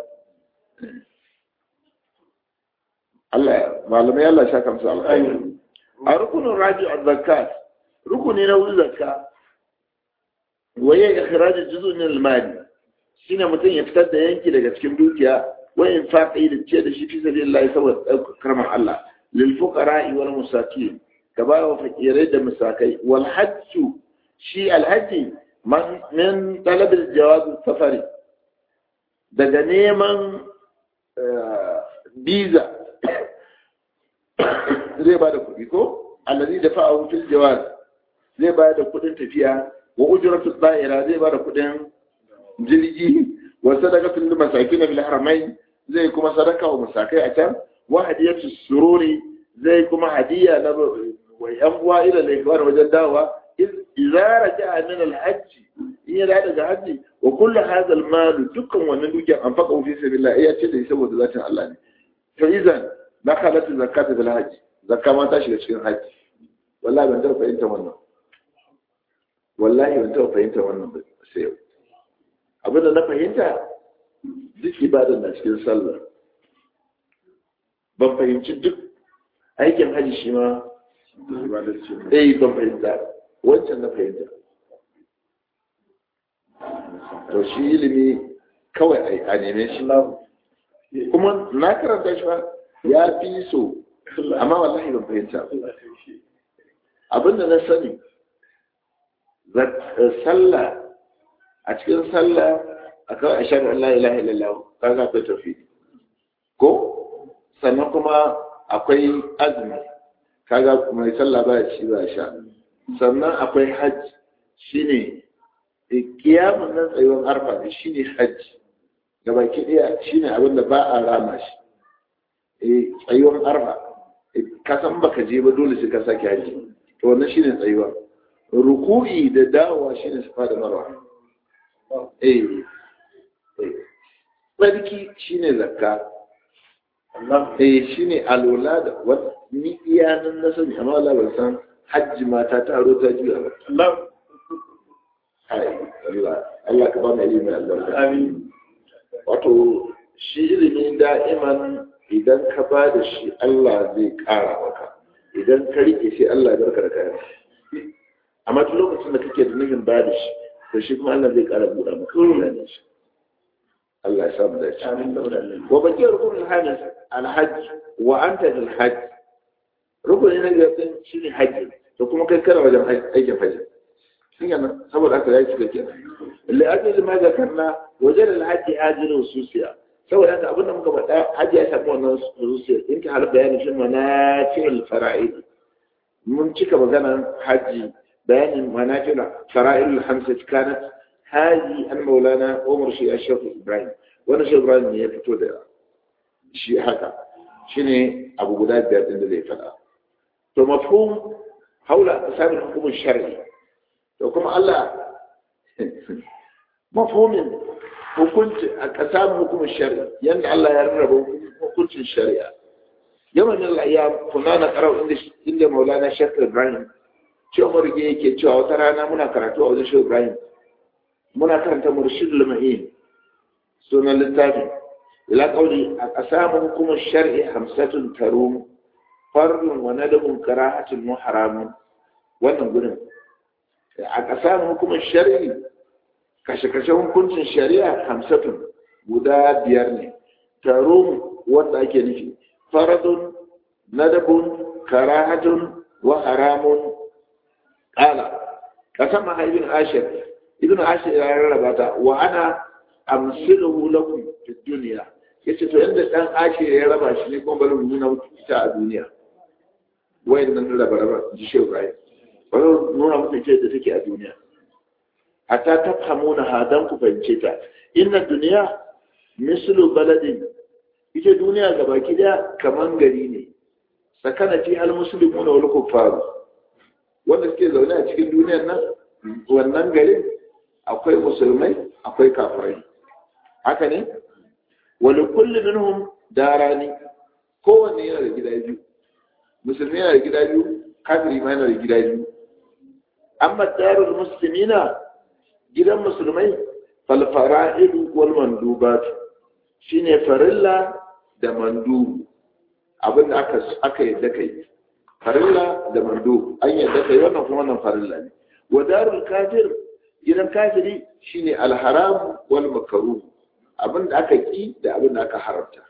Allah malamai Allah sha kamsu alkhairi a rukunin raji a zakat rukuni na wuri zakka waye ikhraj juz'un min al-mali shine mutum ya fitar da yanki daga cikin dukiya wa infaqi da ce da shi fi sabilillah saboda karman Allah lil fuqara wal musakin ka ba wa fakirai da musakai wal hajju shi al-hajji man min talab al-jawaz safari daga neman biza zai ba da kuɗi ko allazi da fa'ahu fil jawaz zai ba da kuɗin tafiya wa ujratu da'ira zai ba da kuɗin jirgi wa sadaqatul masakin bil haramain zai kuma sadaka wa masakai a can wa hadiyatu sururi zai kuma hadiya na wa yan uwa ila laikwar wajen dawa idza raja'a min al hajj in ya daga hajji wa kullu hadha al mal dukkan wannan dukiyar an faka fi sabilillah ya ce da saboda zatin Allah ne to idan dakhalat zakata bil hajj zakka ma ta shiga cikin hajji wallahi ban taɓa fahimta wannan wallahi ban taɓa fahimta wannan ba sai yau abinda na fahimta duk ibadan na cikin sallah ban fahimci duk aikin hajji shi ma eh ban fahimta wancan na fahimta to shi ilimi kawai a neme shi kuma na karanta shi ba ya fi so amma wallahi ban fahimta abinda na sani sallah a cikin sallah akwai ashar Allah ilaha illallah kaga akwai tauhidi ko sannan kuma akwai azumi kaga mai sallah ba shi ba sha sannan akwai hajj shine kiyamun nan tsayuwar arfa ne shine hajji gaba ki daya shine abin da ba a rama shi eh tsayuwar arfa ka san baka je ba dole sai ka sake hajji to wannan shine tsayuwa ruku'i da dawowa shine safa da marwa eh tsarki shine zakka eh shine alola da wani iyanan na sani amma Allah ban san hajji mata ta aro ta juya ba Allah Allah ka ba mu ilimi albarka amin wato shi ilimi da'iman idan ka ba da shi Allah zai ƙara maka idan ka rike shi Allah ya barka da kayan amma duk lokacin da kake da nufin ba da shi to shi kuma Allah zai ƙara buɗa maka da shi Allah ya samu dace amin saboda Allah wa baki rukun al-hajj al-hajj wa anta lil hajj rukuni na gaban shine hajji to kuma kai kana wajen aikin hajji shi kenan saboda haka ya cika kenan li ajli ma zakarna wajen al-hajj ajrun susiya saboda haka abin da muka faɗa hajji ya samu wannan susiya in ka har bayanin shi manafi'ul fara'id mun cika maganar hajji bayanin manafi'ul fara'id al-hamsa kanat هذه المولانا عمر شيء الشيخ إبراهيم وانا شيخ إبراهيم يفتو ده شيء هكا شنو أبو قداد بيات إن ذي فلا فمفهوم حول أقسام الحكم الشرعي وكما الله مفهوم وكنت أقسام الحكم الشرعي يعني الله يرغب وكنت الشريعة يوم من الأيام كنا نقرأ عند مولانا الشيخ إبراهيم شو عمر يجي كي وترانا منا كراتو أو شيخ إبراهيم muna karanta murshidul ma'in sunan littafi ila qawli aqsamu hukum ash-shar'i hamsatun tarum farlun wa nadabun karahatun muharamun wannan gurin aqsamu hukum ash-shar'i kashe-kashe hukuncin shari'a hamsatun guda biyar ne tarum wanda ake nufi faradun nadabun karahatun wa haramun qala kasama ibn ashir ibn ashir ya rarraba ta wa ana amsiluhu lakum fi dunya yace to yanda dan ashir ya raba shi ne kuma bari mu nuna muku ita a duniya wayannan raba raba ji shehu ibrahim bari nuna muku ce da take a duniya hatta tafhamuna hadan ku fahimce ta inna dunya mislu baladin ita duniya gabaki daya kaman gari ne sakana fi al muslimuna wal kuffar wanda suke zaune a cikin duniyar nan wannan garin akwai musulmai akwai kafirai haka ne wani kulli minhum darani kowanne yana da gida biyu musulmi yana da gida biyu kafiri ma yana da gida biyu amma darul muslimina gidan musulmai fal fara'idu wal mandubat shine farilla da mandubu abin da aka aka yadda kai farilla da mandubu an yadda kai wannan kuma wannan farilla ne wa darul kafir gidan kafiri shine alharam wal makaruh abin da aka ki da abin da aka haramta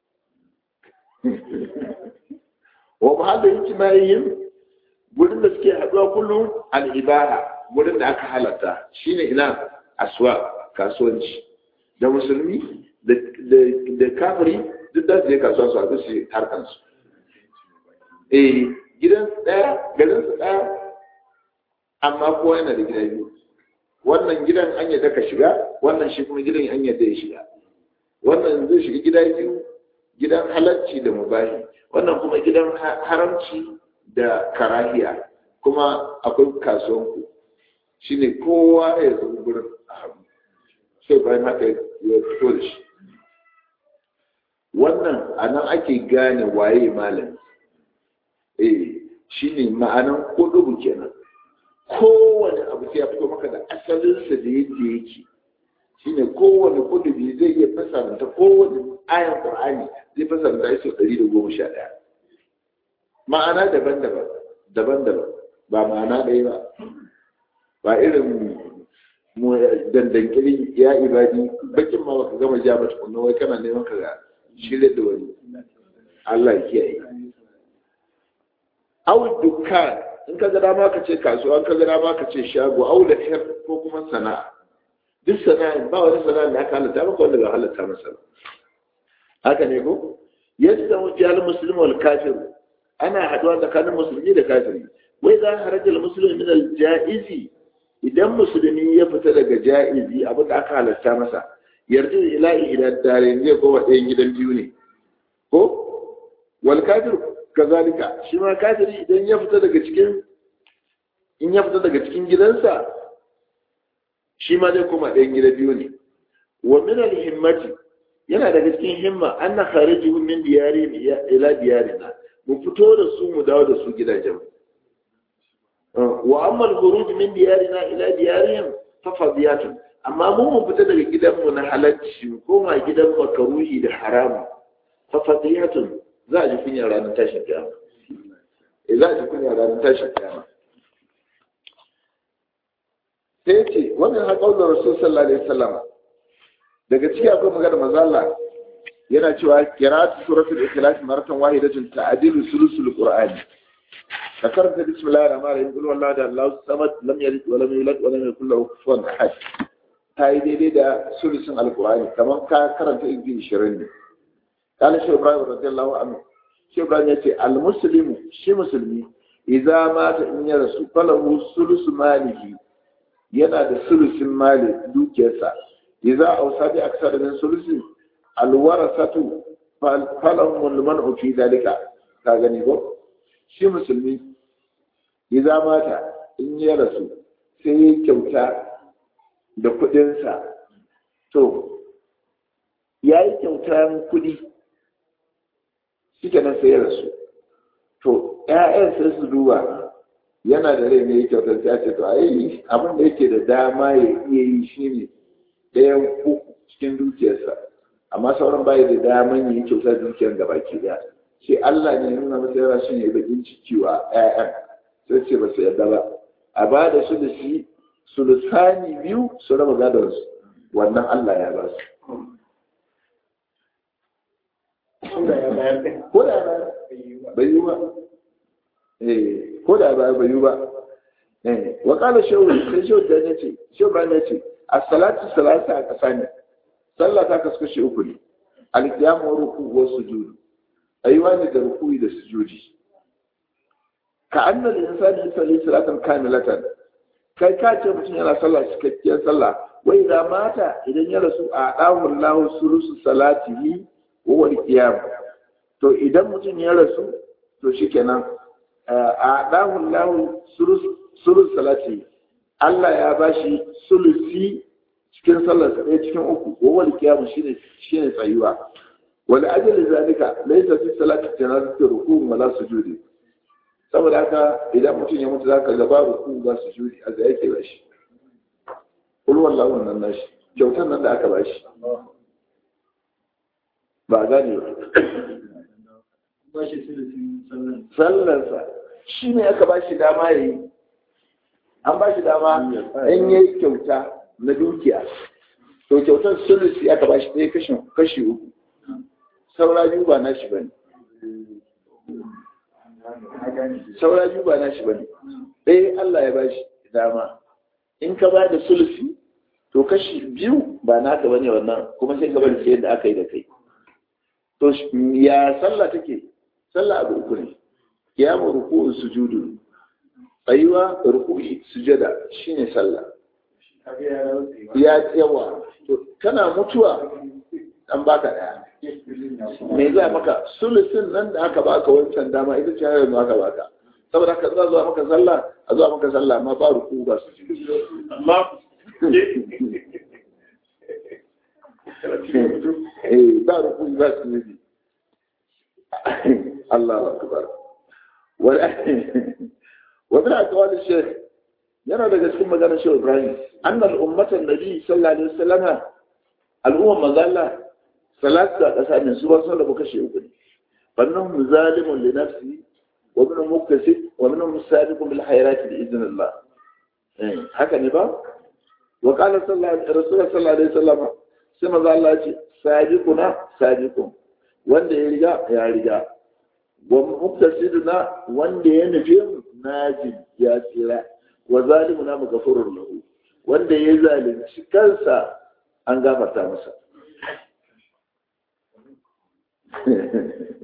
wa mahallin ijma'iyyin gurin da suke haɗuwa kullum al-ibaha gurin da aka halatta shine ina aswa kasuwanci da musulmi da kafiri duk da su je kasuwa su haɗu su harkansu eh gidan ɗaya garin su ɗaya amma kowa yana da gida biyu wannan gidan an yadda ka shiga wannan shi kuma gidan an yadda ya shiga wannan zai shiga gida biyu gidan halarci da mubahi wannan kuma gidan haramci da karahiya kuma akwai kasuwanku shi ne kowa ya zo gurin a hagu sai bayan haka ya fito da shi wannan a nan ake gane waye malami eh shi ne ma'anan kudubu kenan kowane abu sai ya fito maka da asalinsa da yadda yake shine kowane kudubi zai iya fasaranta kowane ayan qur'ani zai fasaranta shi ɗari da goma sha ɗaya ma'ana daban-daban daban-daban ba ma'ana ɗaya ba ba irin mu dandankili ya ibadi bakin ma baka gama ja mata kunna wai kana neman ka ga shirya da wani Allah ya kiyaye aw dukkan in ka ga dama ka ce kasuwa in ka ga dama ka ce shago aw da ko kuma sana'a duk sana'a ba wani sana'a da aka halatta maka wanda ba halatta masa ba haka ne ko yadda wajal muslim wal kafir ana haduwa tsakanin musulmi da kafiri wai za haraja al muslim min al jaizi idan musulmi ya fita daga ja'izi abin da aka halatta masa yarda ila idan dare zai koma ɗayan gidan biyu ne ko wal kafir kazalika shi ma kafiri idan ya fita daga cikin in ya fita daga cikin gidansa shi ma zai koma ɗayan gidan biyu ne wa min al himmati yana daga cikin himma anna kharijuhum min diyari ila diyarina mu fito da su mu dawo da su gidajen wa amma al-khuruj min diyarina ila diyarihim fa fadiyatun amma mu mu fita daga gidanmu na halacci mu koma gidan makaruhi da haramu fa fadiyatun za a ji kunya ranar tashin kiyama eh za a ji kunya ranar tashin kiyama sai ce wannan haƙau da rasul sallallahu alaihi wasallam daga ciki akwai magana manzo Allah yana cewa qira'atu suratul ikhlas maratan wahidatun ta'dilu sulusul qur'ani ذكرت بسم الله الرحمن الرحيم قل والله ده الله الصمد لم يلد ولم يولد ولم يكن له كفوا احد هاي دي da sulusun alqur'ani kamar ka karanta inji 20 ne قال شيخ ابراهيم رضي الله عنه شيخ ابراهيم yace almuslimu shi musulmi idza mata in ya rasu falahu sulus malihi yana da sulusin mali dukiyarsa idza awsa bi aksar min sulusin alwarasatu falahu alman'u fi dalika ka gani ko shi musulmi idza mata in ya rasu sai ya kyauta da kudinsa to ya yi kyautar kudi suke nan sai ya rasu to ‘ya'yan sai su duba yana da rai ne kyautar sai ce to ai abin da yake da dama ya iya yi shi ne ɗayan uku cikin dukiyarsa amma sauran bayi da daman yi kyautar dukiyar gaba ke daya sai Allah ne nuna masa yana shi ne bakin ciki wa ‘ya'yan sai ce ba su yarda ba a ba da su da shi sulusani biyu su raba gadonsu wannan Allah ya ba su ko da ya bayar bai yi ba ko da ba bai yi ba wa kala shehu sai shehu da ne ce shehu ba ne ce a salatu salata a ƙasa ne sallah ta kasu kashe uku ne alƙiyamu wa ruku wa sujudu ayyuwa ne da ruku'i da sujudi ka anna da insani yusalli salatan kamilatan kai ka ce mutum yana sallah cikakkiyar sallah wai idan mata idan ya rasu a ɗahun lahu sulusu salatihi wawar kiyam to idan mutum ya rasu to shikenan a dahun lahu sulus salati Allah ya bashi sulusi cikin sallar ɗaya cikin uku wawar kiyam shine shine tsayuwa wal ajali zalika laysa fi salati janazati ruku' wala sujudi saboda haka idan mutum ya mutu zaka ga ba ruku ba sujudi a ga yake bashi kul wallahu nan nashi kyautar nan da aka bashi ba gane ba sallarsa shi ne aka ba shi dama ya yi an ba shi dama in ya yi kyauta na dukiya to kyautar sulusi aka ba shi ɗaya kashi uku saura biyu ba na shi ba ne saura biyu ba na shi ba ne ɗaya Allah ya ba shi dama in ka ba da sulusi to kashi biyu ba naka ba ne wannan kuma sai ka bari sai yadda aka yi da kai to ya sallah take sallah abu uku ne kiyamu ruku'u sujudu tsayuwa ruku'i sujada shine sallah ya yawa to kana mutuwa an baka daya me za maka sulusin nan da aka baka wancan dama ita ce yanzu aka baka saboda ka za zuwa maka sallah a zuwa maka sallah amma ba ruku ba sujudu amma eh ba ruku ba sujudu الله أكبر ومن أقوال الشيخ yana daga cikin maganar shi Ibrahim annal ummatan nabi sallallahu alaihi wasallam al'umma mazalla salatu da kasa ne su ba sun rabu kashe uku ne fannin zalimun li nafsi wa min muktasib wa min sabiqun bil khairati bi idnillah haka ne ba wa qala sallallahu alaihi wasallam sai maza Allah ce sabiquna sabiqun wanda ya riga ya riga wa muktasiduna wanda ya nufi naji ya tsira wa zalimuna maghfurur lahu wanda ya zalunci kansa an gafarta masa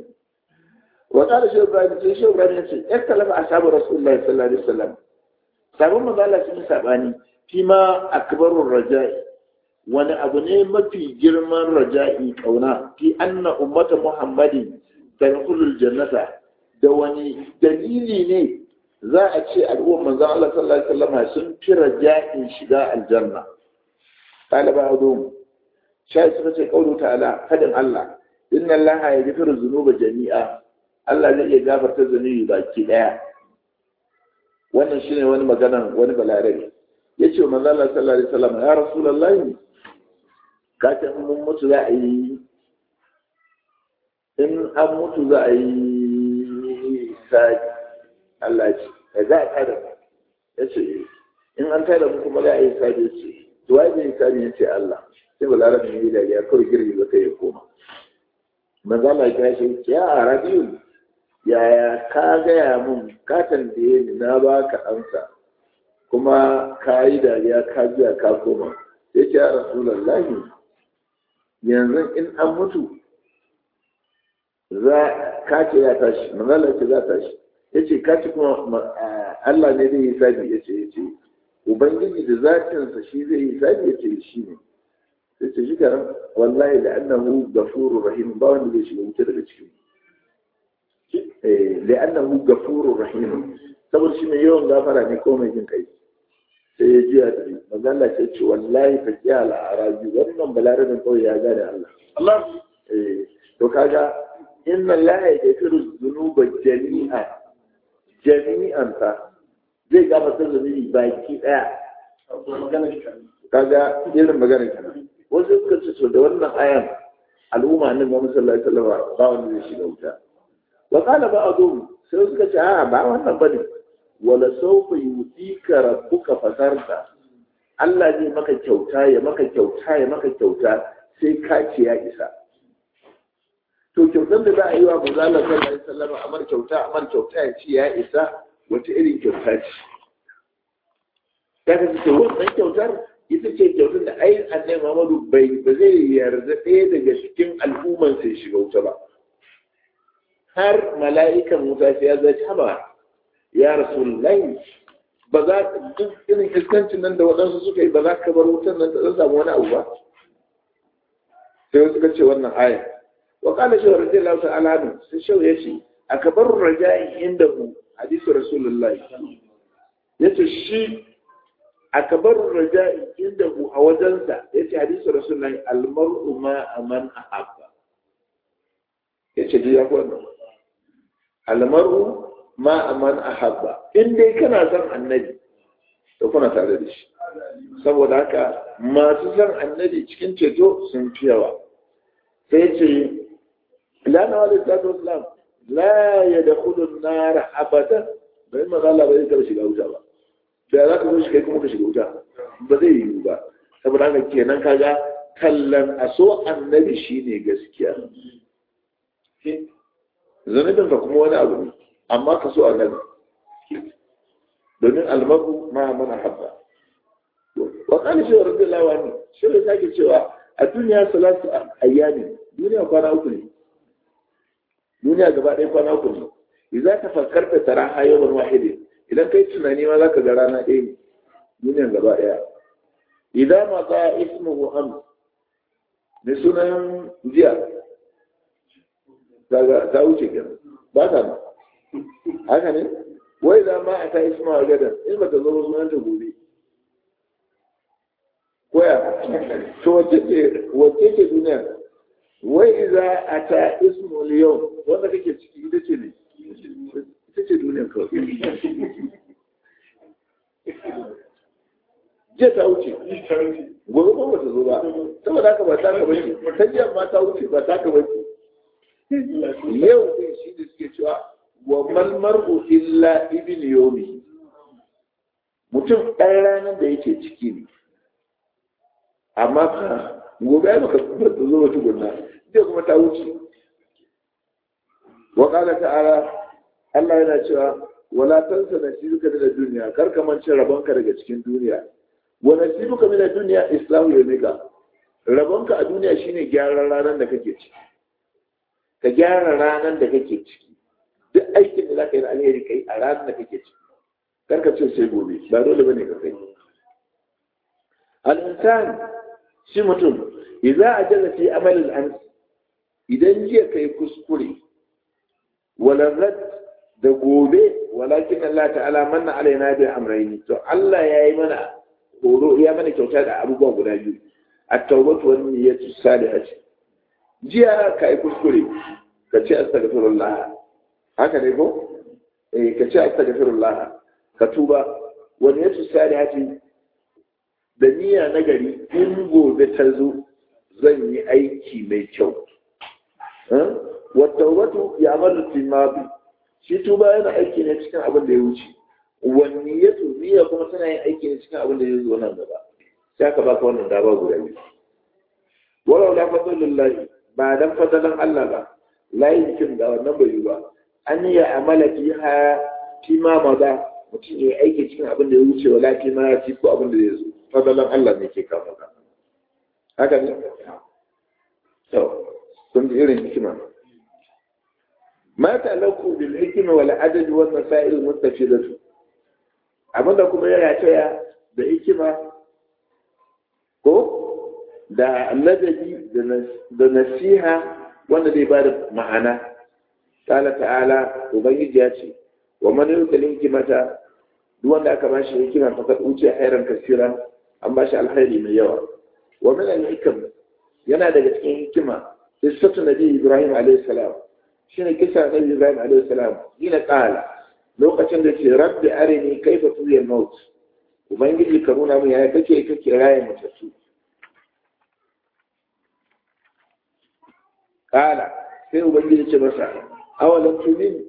wa qala shaykh ibrahim sai shaykh ibrahim ya ce ikkalafa ashabu rasulullahi sallallahu alaihi wasallam sabon mazala sun sabani fi ma akbarur raja'i wani abu ne mafi girman raja'i kauna fi anna ummata muhammadin tadkhulul jannata da wani dalili ne za a ce al'ummar manzon Allah sallallahu alaihi wasallam sun fi raja'in shiga aljanna qala ba'dhum shai suka ce kaulu ta'ala fadin Allah inna Allah ya gafiru zunuba jami'a Allah zai iya gafarta zunubi baki daya wannan shine wani maganan wani balarabe yace wa manzo Allah sallallahu alaihi wasallam ya rasulullahi ka ce mun mutu za a yi in an mutu za a yi sai Allah ce za a tada yace in an tada mu kuma za a yi sai yace to wai zai sai yace Allah sai balarabe ne da ya kawai girgi ba kai ya koma manzo Allah ya ce ya arabiyu yaya ka gaya mun ka tambaye ni na baka amsa kuma ka yi dariya ka biya ka koma ya ce ya rasulallahi yanzu in an mutu za ka ce ya tashi manzala ce za tashi ya ce ka ce kuma Allah ne zai yi sabi ya ce ya ce ubangiji da zatinsa shi zai yi sabi ya ce shi ne ya ce shi karan wallahi da annahu gafuru rahim ba wanda zai shiga wuce daga cikin لأنه غفور رحيم saboda shi mai yawan gafara ne ko mai jin kai sai ya jiya da magana ce ce wallahi fa kiya al-arabi wannan balarabin kawai ya gane Allah Allah eh to kaga inna Allah ya gafiru dhunuba jami'a jami'an ta zai gafarta zunubi baki daya kaga irin magana kenan wasu suka ce to da wannan ayan al'umma annabi Muhammad sallallahu alaihi wasallam ba wanda zai shiga wuta wa qala ba'dhum sai suka ce a ba wannan bane wala sawfa yutika rabbuka fatarta Allah zai maka kyauta ya maka kyauta ya maka kyauta sai ka ce ya isa to kyautar da za a yi wa manzo Allah sallallahu alaihi wasallam amar kyauta amar kyauta ya ce ya isa wata irin kyauta ce kaga ce wannan kyautar ita ce kyautar da ai annabi Muhammadu bai ba zai yarda ɗaya daga cikin al'umman sai shiga wuta ba har mala'ikan wuta sai ya zaci haba ya rasulullahi ba za duk irin iskancin nan da waɗansu suka yi ba za ka bar wutan nan ta samu wani abu ba sai suka ce wannan aya wa qala shaw radiyallahu ta'ala anhu sai shaw ya ce akbaru raja'i indahu hadisu rasulullahi yace shi akbaru raja'i indahu a wajensa yace hadisu rasulullahi almar'u ma aman ahabba yace dai ya wannan almar'u ma aman ahabba in dai kana son annabi to kuna tare da shi saboda haka masu son annabi cikin ceto sun fi yawa sai ce lana wa lissatu islam la ya da kudin nara abada bai magana ba zai taɓa shiga wuta ba da za ka zo shi kai kuma ka shiga wuta ba zai yiwu ba saboda haka kenan kaga kallon a so annabi shine gaskiya zanubin ka kuma wani abu ne amma ka so annabi domin almaru ma mana habba wa kana shi rabbi lawani shi ne sake cewa a duniya salatu ayyami duniya kwana uku ne duniya gaba ɗaya kwana uku ne idan ka fakkarta tara hayyar wahidin idan kai tunani ma zaka ga rana ɗaya ne duniya gaba ɗaya idan ma ka ismuhu am ne sunan jiya ta wuce kenan ba ta ba haka ne wai za ma a ta isma a gadan in ba ta zo sunan ta gobe koya to wace ce wace ce duniya wai za a ta ismu yau wanda kake ciki ita ce ne ita ce duniya kawai jiya ta wuce gobe ba ta zo ba saboda haka ba ta ka bace ta jiya ma ta wuce ba ta ka bace yau din shi da suke cewa wa malmar'u illa ibn yomi mutum ɗan ranar da yake ciki ne amma fa gobe ya baka ta zo wata gunna zai kuma ta wuce wa qala ta'ala Allah yana cewa wala tansa nasibuka min ad-dunya kar ka mance rabonka daga cikin duniya wa nasibuka min ad-dunya islamu yawmika rabonka a duniya shine gyaran ranar da kake ciki ka gyara ranar da kake ciki duk aikin da za ka yi na alheri kai a ranar da kake ciki karka ce sai gobe ba dole bane ka kai al-insan shi mutum idza ajala fi amal al idan jiya kai kuskure wala rad da gobe walakin Allah ta'ala manna alaina bi amrayni to Allah yayi mana horo ya mana kyauta da abubuwa guda biyu at-tawbatu wan niyyatu salihati jiya kai kuskure ka ce astaghfirullah haka ne ko eh ka ce astaghfirullah ka tuba wani yasu salihati da niyya na gari in gobe ta zo zan yi aiki mai kyau wata wato ya amalu timabi shi tuba yana aiki ne cikin abin da ya wuce wani ya niyya kuma tana yin aiki ne cikin abin da ya zo nan gaba sai aka baka wannan dama guda biyu walau la fadlullahi ba dan fadalan Allah ba la yumkin da wannan bai yi ba an yi amala fiha fi ma maza mutum ya aiki cikin abin da ya wuce wala fi ma ya ci ko abin da ya zo fadalan Allah ne ke kawo ka haka ne to kun ji irin hikima ma ta'allaqu bil hikma wal adad wal masail mustafidatu abinda kuma yana taya da hikima ko da ladabi da nasiha wanda zai bada ma'ana ta'ala ta'ala ubangiji ya ce wa man yutil hikmata duk wanda aka bashi hikima fa kad uce khairan kasira an bashi alkhairi mai yawa wa min al-hikam yana daga cikin hikima qissatu nabi ibrahim alayhi salam shine kisa nabi ibrahim alayhi salam ina qala lokacin da ce rabbi arini kaifa tuyal maut ubangiji ka nuna mu yaya kake kake raye mutattu qala sai ubangiji ce masa awalan tumin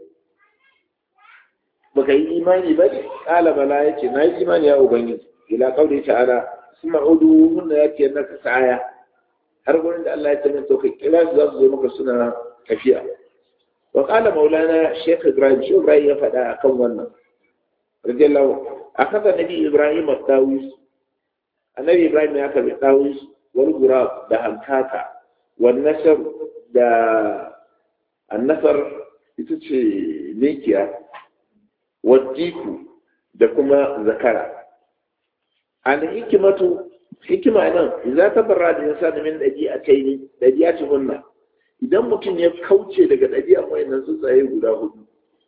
baka yi imani ba ne ƙala bala ya ce na yi imani ya ubangiji ila kauri ta'ala suna udu hunna ya ce naka sa'aya har gurin da Allah ya ce min to kai kira su za su zo maka suna tafiya wa qala maulana shaykh ibrahim shi ibrahim ya faɗa akan wannan radiyallahu akhadha nabi ibrahim at-tawis annabi ibrahim ya karbi tawis wal gurab da hankaka wal nasr da annasar ita ce mikiya wadiku da kuma zakara an hikimatu hikima nan za ta barra da yasa da min dabi'a kai ne dabi'a ce hunna idan mutum ya kauce daga dabi'a wayannan tsuntsaye guda hudu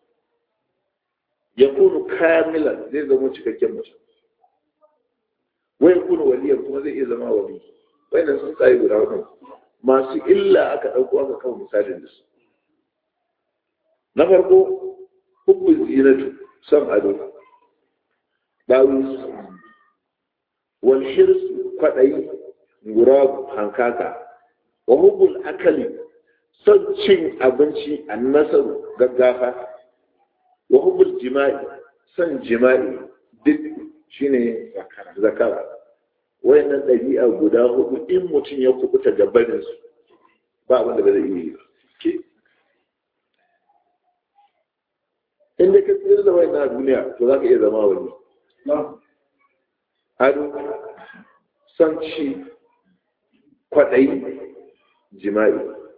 ya kunu kamilan zai zama cikakken mutum wai kunu waliyan kuma zai iya zama wali wayannan tsuntsaye guda hudu masu illa aka ɗauko aka kawo misalin da su na farko hubbun zinatu son ado ɗawis wal hirsu kwaɗayi gurabu hankaka wa hubbul akali son cin abinci a nasaru gaggafa wa hubbul jima'i son jima'i duk shine zakara wayannan ɗabi'a guda hudu in mutum ya kubuta gabaninsu ba abin da ba zai iya yi ba in da ka tsira da wayannan duniya to za ka iya zama wani ado son ci kwaɗayi jima'i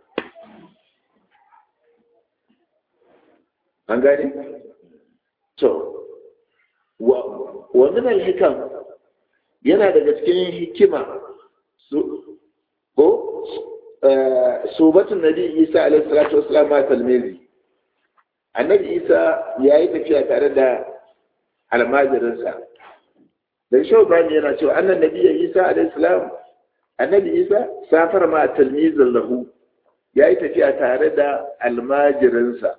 an gane? to wa min al-hikam yana daga cikin hikima su ko subatun nabi isa alaihi salatu wassalam ma talmizi annabi isa ya yi tafiya tare da almajirinsa da shi bani yana cewa annan nabi isa alaihi salam annabi isa safar ma talmizin lahu ya yi tafiya tare da almajirinsa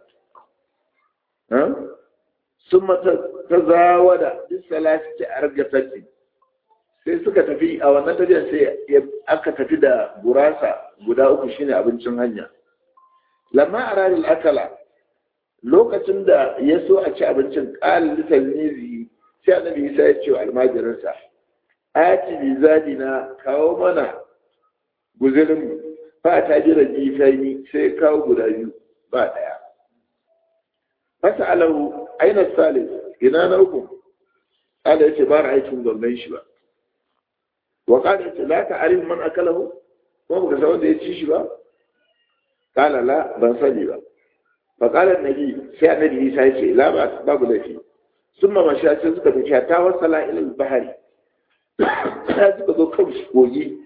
sun ta zawada duk salati a argasarci sai suka tafi a wannan tafiyar sai aka tafi da gurasa guda uku shine abincin hanya lamma a ranar akala lokacin da ya so a ci abincin ƙalin litalmizi sai annabi isa ya ce wa almajirinsa ati bi zadina kawo mana guzirin fa ta jira jifani sai kawo guda biyu ba ɗaya fasa alahu aina salis ina na uku ƙala ya ce ba ra'aikin gwamnan shi ba wa ƙala ya ce la ta arif man akalahu kuma baka san wanda ya ci shi ba ƙala la ban sani ba fa ƙala nabi sai annabi isa ya ce la ba babu laifi sun ma masha sai suka tafi ta wasala ilal bahari ta suka zo kan kogi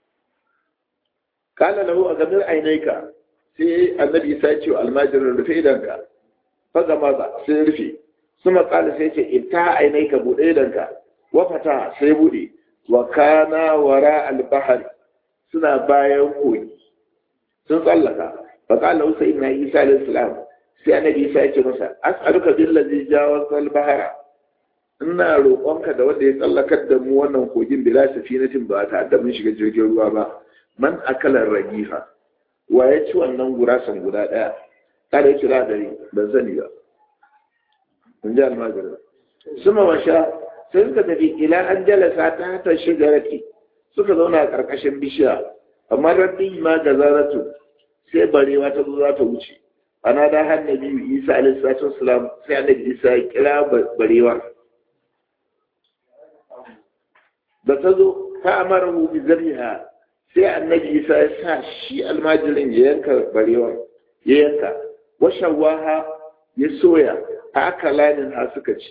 kala lahu a gamir ainaika sai annabi isa ya ce wa almajirin rufe idanka faga maza sai rufe suma kala sai ce ita ainaika buɗe idanka wafata sai buɗe wa kana wara albahari suna bayan kogi sun tsallaka fa kala usa inna isa alayhi salam sai annabi isa ya ce masa as'aluka billazi jawaz albahara ina roƙonka da wanda ya tsallakar da mu wannan kogin bila safinatin ba ta da mun shiga jirgin ruwa ba man akalar ragifa wa ya ci wannan gurasan guda ɗaya kada ya kira dare ban sani ba in ji almajirin suma washa sai suka tafi ila an jalasa ta ta shigarati suka zauna a ƙarƙashin bishiya amma rabbi ma ga zaratu sai barewa ta zo za ta wuce ana da annabi isa alaihi salatu wasalam sai annabi isa ya kira barewa da ta zo ta amara mu bi zabiha sai annabi isa ya sa shi almajirin ya yanka barewa ya yanka washawaha ya soya a akalanin ha suka ci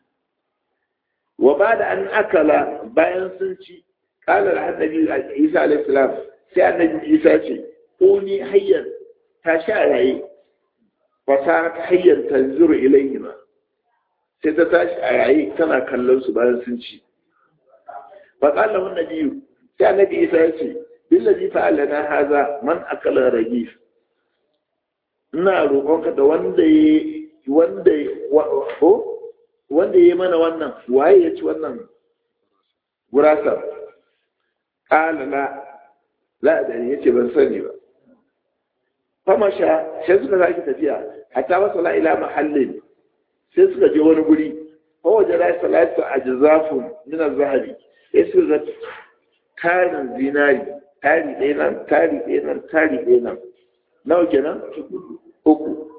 wa ba da an akala bayan sun ci kalar annabi isa alaihissalam sai annabi isa ce ko ni hayyar ta sha raye fasa ta hayyar ta zuru ilayhima sai ta tashi a raye tana kallon su bayan sun ci fa qala hun nabiyyu sai annabi isa ya ce billazi fa'alana haza man akala ragif ina roƙonka da wanda ya wanda ko wanda ya mana wannan waye ya ci wannan gurasa qala la la da ya ce ban sani ba famasha sai suka sake tafiya hatta wasu la ila mahallin sai suka je wani guri fa waje la salatu ajzafun min az-zahabi sai suka ga tarin zinari tari ɗaya nan tari ɗaya nan tari ɗaya nan nawa kenan uku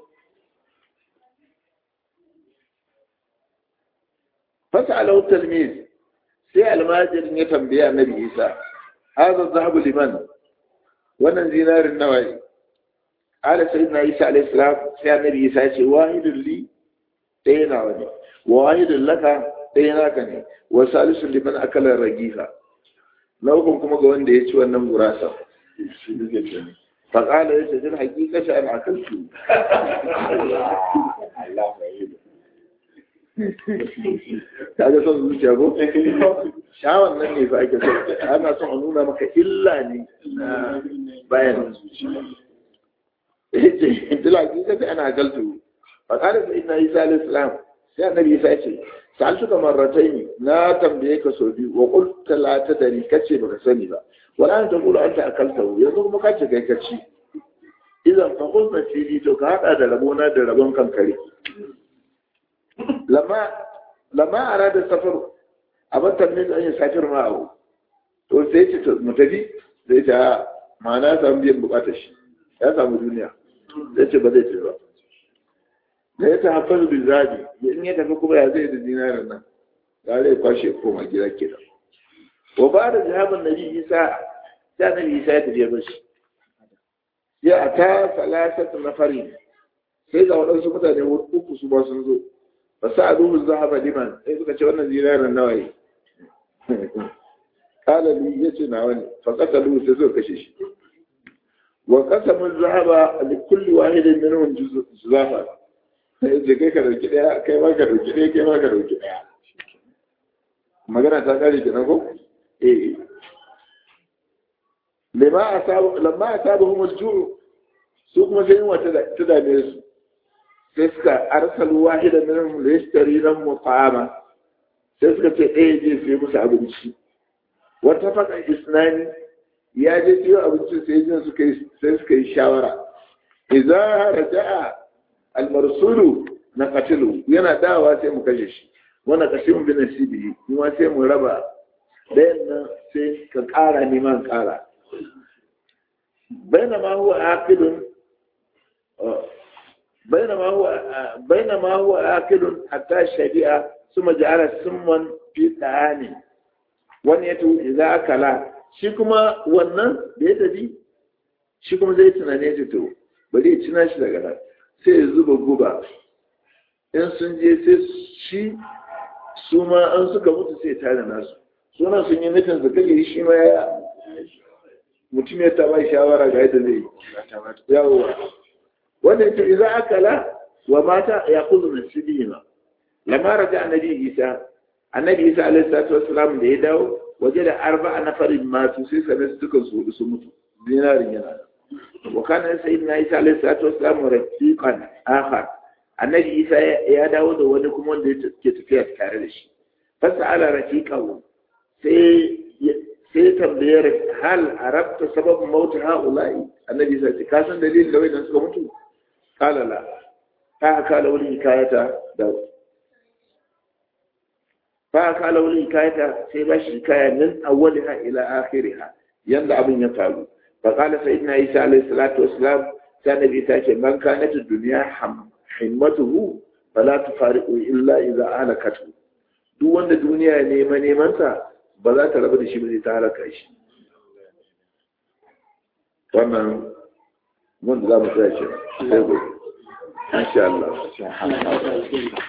fasa alau talmiz sai almajirin ya tambaya annabi isa hadha zahabu liman wannan zinarin nawa ne ala sayyidina isa alayhi salam sai annabi isa ya ce wahidun li ɗaya nawa ne wa wahidun laka ɗaya naka ne wa salisun liman akala ragifa na ukun kuma ga wanda ya ci wannan gurasa faƙala ya ce jin hakika shi ana akaltu ta ga son zuciya ko shawon nan ne fa ake so ana son a nuna maka illa ne bayan zuciya dila hakika shi ana akaltu faƙala da ina isa alayhi salam sai annabi isa ce sa'altu ka marrataini na tambaye ka so biyu wa qulta la tadri kace baka sani ba wala an taqulu anta akalta yanzu kuma kace kai kaci idan fa qul nasiri to ka hada da rabona da rabon kankare lama lama arada safar abin tambaye an yi safir ma abu to sai ce to mu tafi sai ta ma'ana samu biyan bukatar shi ya samu duniya sai ce ba zai ce ba da ya ta haifar da zabi in ya tafi kuma ya zai da dinarin nan da zai kwashe koma gida ke da wa ba da jihabin nabi isa ya nabi isa ya tafiya bashi ya a ta salasatu na fari sai ga waɗansu mutane uku su ba sun zo ba sa a duhun zahaba liman sai suka ce wannan dinarin nawa ne kalali ya ce nawa ne fa kasa duhu sai suka kashe shi wa kasa mun zahaba li kulli wahidin minhum juzafa sai je kai ka dauki daya kai ma ka dauki daya kai ma ka dauki daya magana ta kare kenan ko eh lama asabu lamma asabuhum al-ju' su kuma sai wata ta dame su sai suka arsalu wahidan minhum li yashtari lahum ta'ama sai suka ce ɗaya je sai musu abinci wata faka isnani ya je siyo abinci sai jin suka yi sai suka yi shawara idza raja'a almarsulu na katilu yana dawa sai mu kashe shi wanda kashin bin nasibi kuma sai mu raba dayan nan sai ka ƙara neman ƙara bainama huwa aqidun bainama huwa bainama huwa aqidun hatta shari'a suma ja'ala summan fi ta'ani wani yato idza akala shi kuma wannan da ya tafi shi kuma zai tunane ta to bari ya cina shi daga nan sai ya zuba guba in sun je sai shi su ma an suka mutu sai tare nasu suna sun yi nufin su kage shi ma ya mutum ya taba shawara ga yadda zai yawowa wanda ya ce za a kala wa mata ya kuzu na sibihima lamara ta annabi isa annabi isa alaihi salatu wassalam da ya dawo waje da arba'a nafarin masu sai sanar su dukan su su mutu dinarin yana wa kana sayyidina isa alaihi salatu wassalam rafiqan akhar annabi isa ya dawo da wani kuma wanda ke tafiya tare da shi fasa ala rafiqahu sai sai tambayar hal arabta sababin mautu ha'ula'i annabi isa ce ka san dalilin da wajen suka mutu kala la fa aka la wani hikayata da fa aka la wani hikayata sai ba shi hikaya min awwaliha ila akhiriha yanda abin ya faru fa qala sayyidina isa alayhi salatu wassalam sai annabi ta ce man kanat ad-dunya himmatuhu fala tufariqu illa idza halakatu duk wanda duniya ne ma neman ta ba za ta rabu da shi ba zai ta halaka shi wannan mun da za mu tsaya ce sai gobe insha Allah